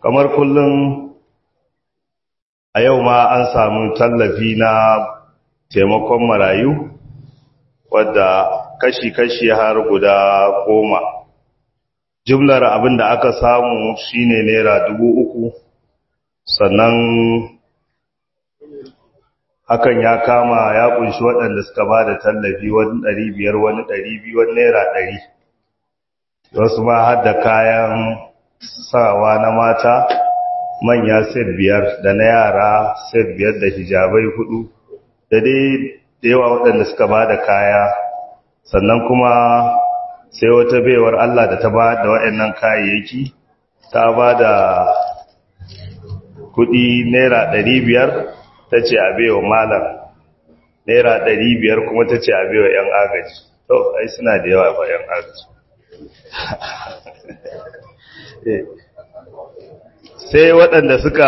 kamar kullum a yau ma an samu tallafi na taimakon marayu wadda kashi-kashi har guda goma jumlar abin da aka samu shine naira dubu uku sannan hakan ya kama ya kunshi waɗanda suka ba da tallafi wani ɗari biyar wani ɗari biyu wani naira ɗari wasu ma har da kayan sawa na mata manya set biyar da na yara set biyar da hijabai hudu da dai da yawa waɗanda suka ba da kaya sannan kuma sai wata baiwar Allah da ta ba da waɗannan kayayyaki ta ba da kuɗi naira ɗari biyar ta ce a baiwa malam naira ɗari biyar kuma ta ce a baiwa 'yan agaji to ai suna da yawa ba 'yan agaji sai waɗanda suka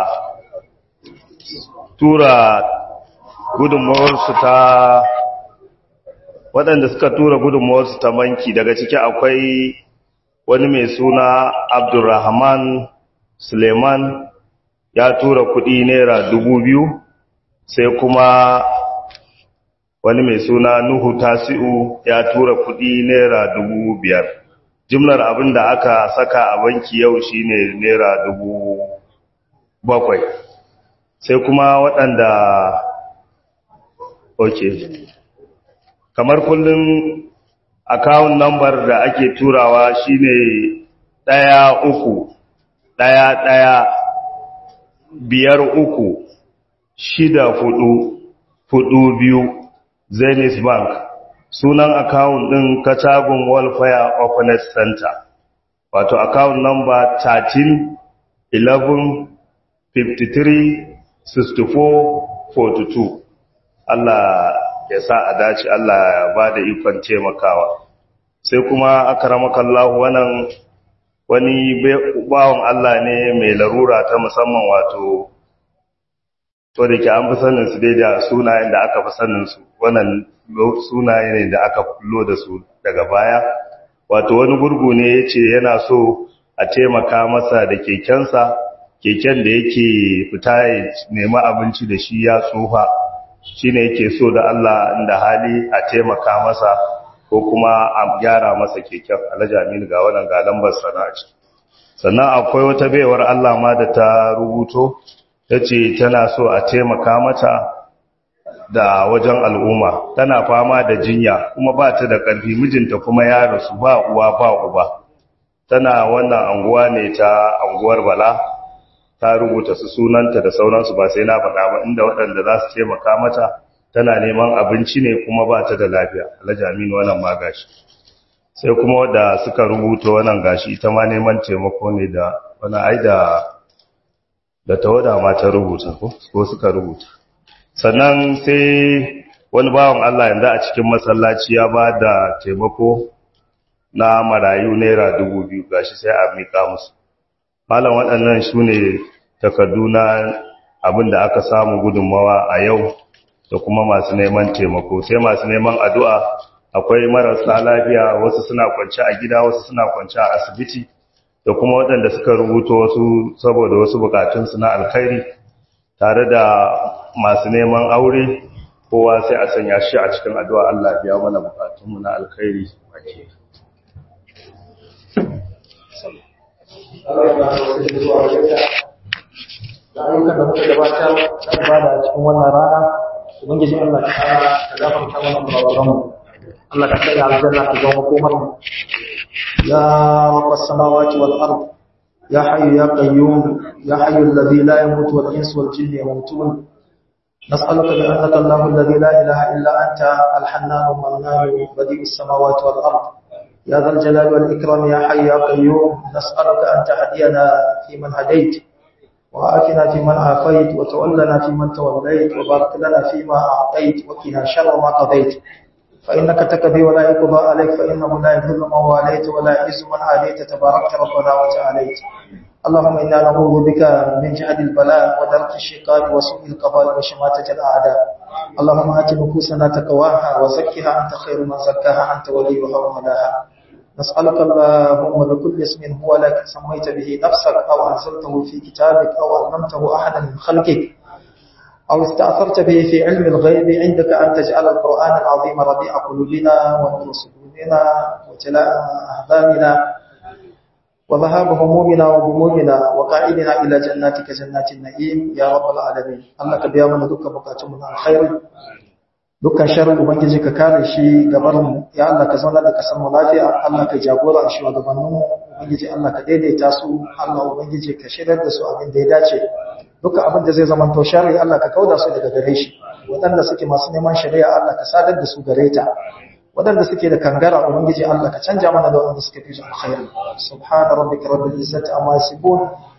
tura gudunmawarsu ta waɗanda suka tura gudunmawarsu ta banki daga ciki akwai wani mai suna abdurrahman suleiman ya tura kuɗi naira dubu biyu sai kuma wani mai suna nuhu tasi'u ya tura kuɗi naira dubu biyar jimlar abin da aka saka a banki yau shine naira dubu bakwai sai kuma waɗanda ok kamar kullum akawun nambar da ake turawa shine ɗaya uku ɗaya ɗaya biyar uku shida hudu hudu biyu zenith bank sunan akawun ɗin katagun welfare openness center wato akawun number 13 11 53 64 42 Allah ya sa a dace Allah ya ba da ikon taimakawa sai kuma akramakallahu wannan wani bawon Allah ne mai larura ta musamman wato to da ke an fi sanin su dai da sunayen da aka fi sanin su wannan sunaye ne da aka kullo da su daga baya wato wani gurgu ne ya ce yana so a taimaka masa da kekensa keken da yake fita ya nemi abinci da shi ya tsufa shi ne yake so da Allah inda hali a taimaka masa ko kuma a gyara masa keken alhaji aminu ga wannan ga lambar sana'a ce sannan akwai wata baiwar Allah ma da ta rubuto ta ce tana so a taimaka mata da wajen al'umma tana fama da jinya kuma ba ta da ƙarfi mijinta kuma ya rasu ba uwa ba uba tana wannan anguwa ne ta anguwar bala ta rubuta su sunanta da sauransu ba sai na faɗa ba inda waɗanda za su taimaka mata tana neman abinci ne kuma ba ta da lafiya alhaji aminu wannan ma gashi sai kuma wadda suka rubuta wannan gashi ita ma neman taimako ne da wani ai da da tawada ma ta rubuta ko suka rubuta sannan sai wani bawan Allah yanzu a cikin masallaci ya ba da taimako na marayu naira dubu biyu gashi sai a miƙa musu malam waɗannan su ne takardu na abin da aka samu gudunmawa a yau da kuma masu neman taimako sai masu neman addu'a akwai marasa lafiya wasu suna kwance a gida wasu suna kwance a asibiti da kuma waɗanda suka rubuta wasu saboda wasu bukatunsu na alkhairi tare da masu neman aure kowa sai a sanya shi a cikin addu'a Allah biya mana bukatunmu na alkhairi baki da ayyukan da muka gabatar da ibada a cikin wannan rana ubangiji Allah ta kara ka gafarta mana kurakuranmu Allah ka kai aljanna ka zama komar mu ya rabbas samawati wal ard ya hayyu ya qayyum ya hayyu alladhi la yamutu wal insu wal jinni yamutun نسألك بأنك الله الذي لا إله إلا أنت الحنان المنان بديع السماوات والأرض يا ذا الجلال والإكرام يا حي يا قيوم نسألك أن تهدينا فيمن هديت وآتنا فيمن عافيت وتولنا فيمن توليت وبارك لنا فيما أعطيت وقنا شر ما قضيت فإنك تكفي ولا يقضى عليك فإنه لا يذل من واليت ولا يعز من عاديت تباركت ربنا وتعاليت اللهم إنا نعوذ بك من جهد البلاء ودرك الشقاء وسوء القضاء وشماتة الأعداء اللهم آت نفوسنا تقواها وزكها أنت خير من زكاها أنت وليها ومولاها نسألك اللهم بكل اسم هو لك سميت به نفسك أو أنزلته في كتابك أو علمته أحدا من خلقك أو استأثرت به في علم الغيب عندك أن تجعل القرآن العظيم ربيع قلوبنا ونور صدورنا وجلاء أحزاننا وذهاب همومنا وغمومنا وقائدنا إلى جناتك جنات النعيم يا رب العالمين الله كبيا من دك بكاتمنا الخير dukkan sharri ubangiji ka kare shi gabarin mu ya Allah ka zauna da kasar mu lafiya Allah ka jagora shi wa gabanin mu ubangiji Allah ka daidaita su Allah ubangiji ka shirar da su abin da ya dace dukkan abin da zai zama to sharri Allah ka kauda su daga gare shi waɗanda suke masu neman shari'a Allah ka sadar da su gare ta waɗanda suke da kangara ubangiji Allah ka canja mana da waɗanda suke fi su alkhairi subhana rabbika rabbil izzati amma yasifun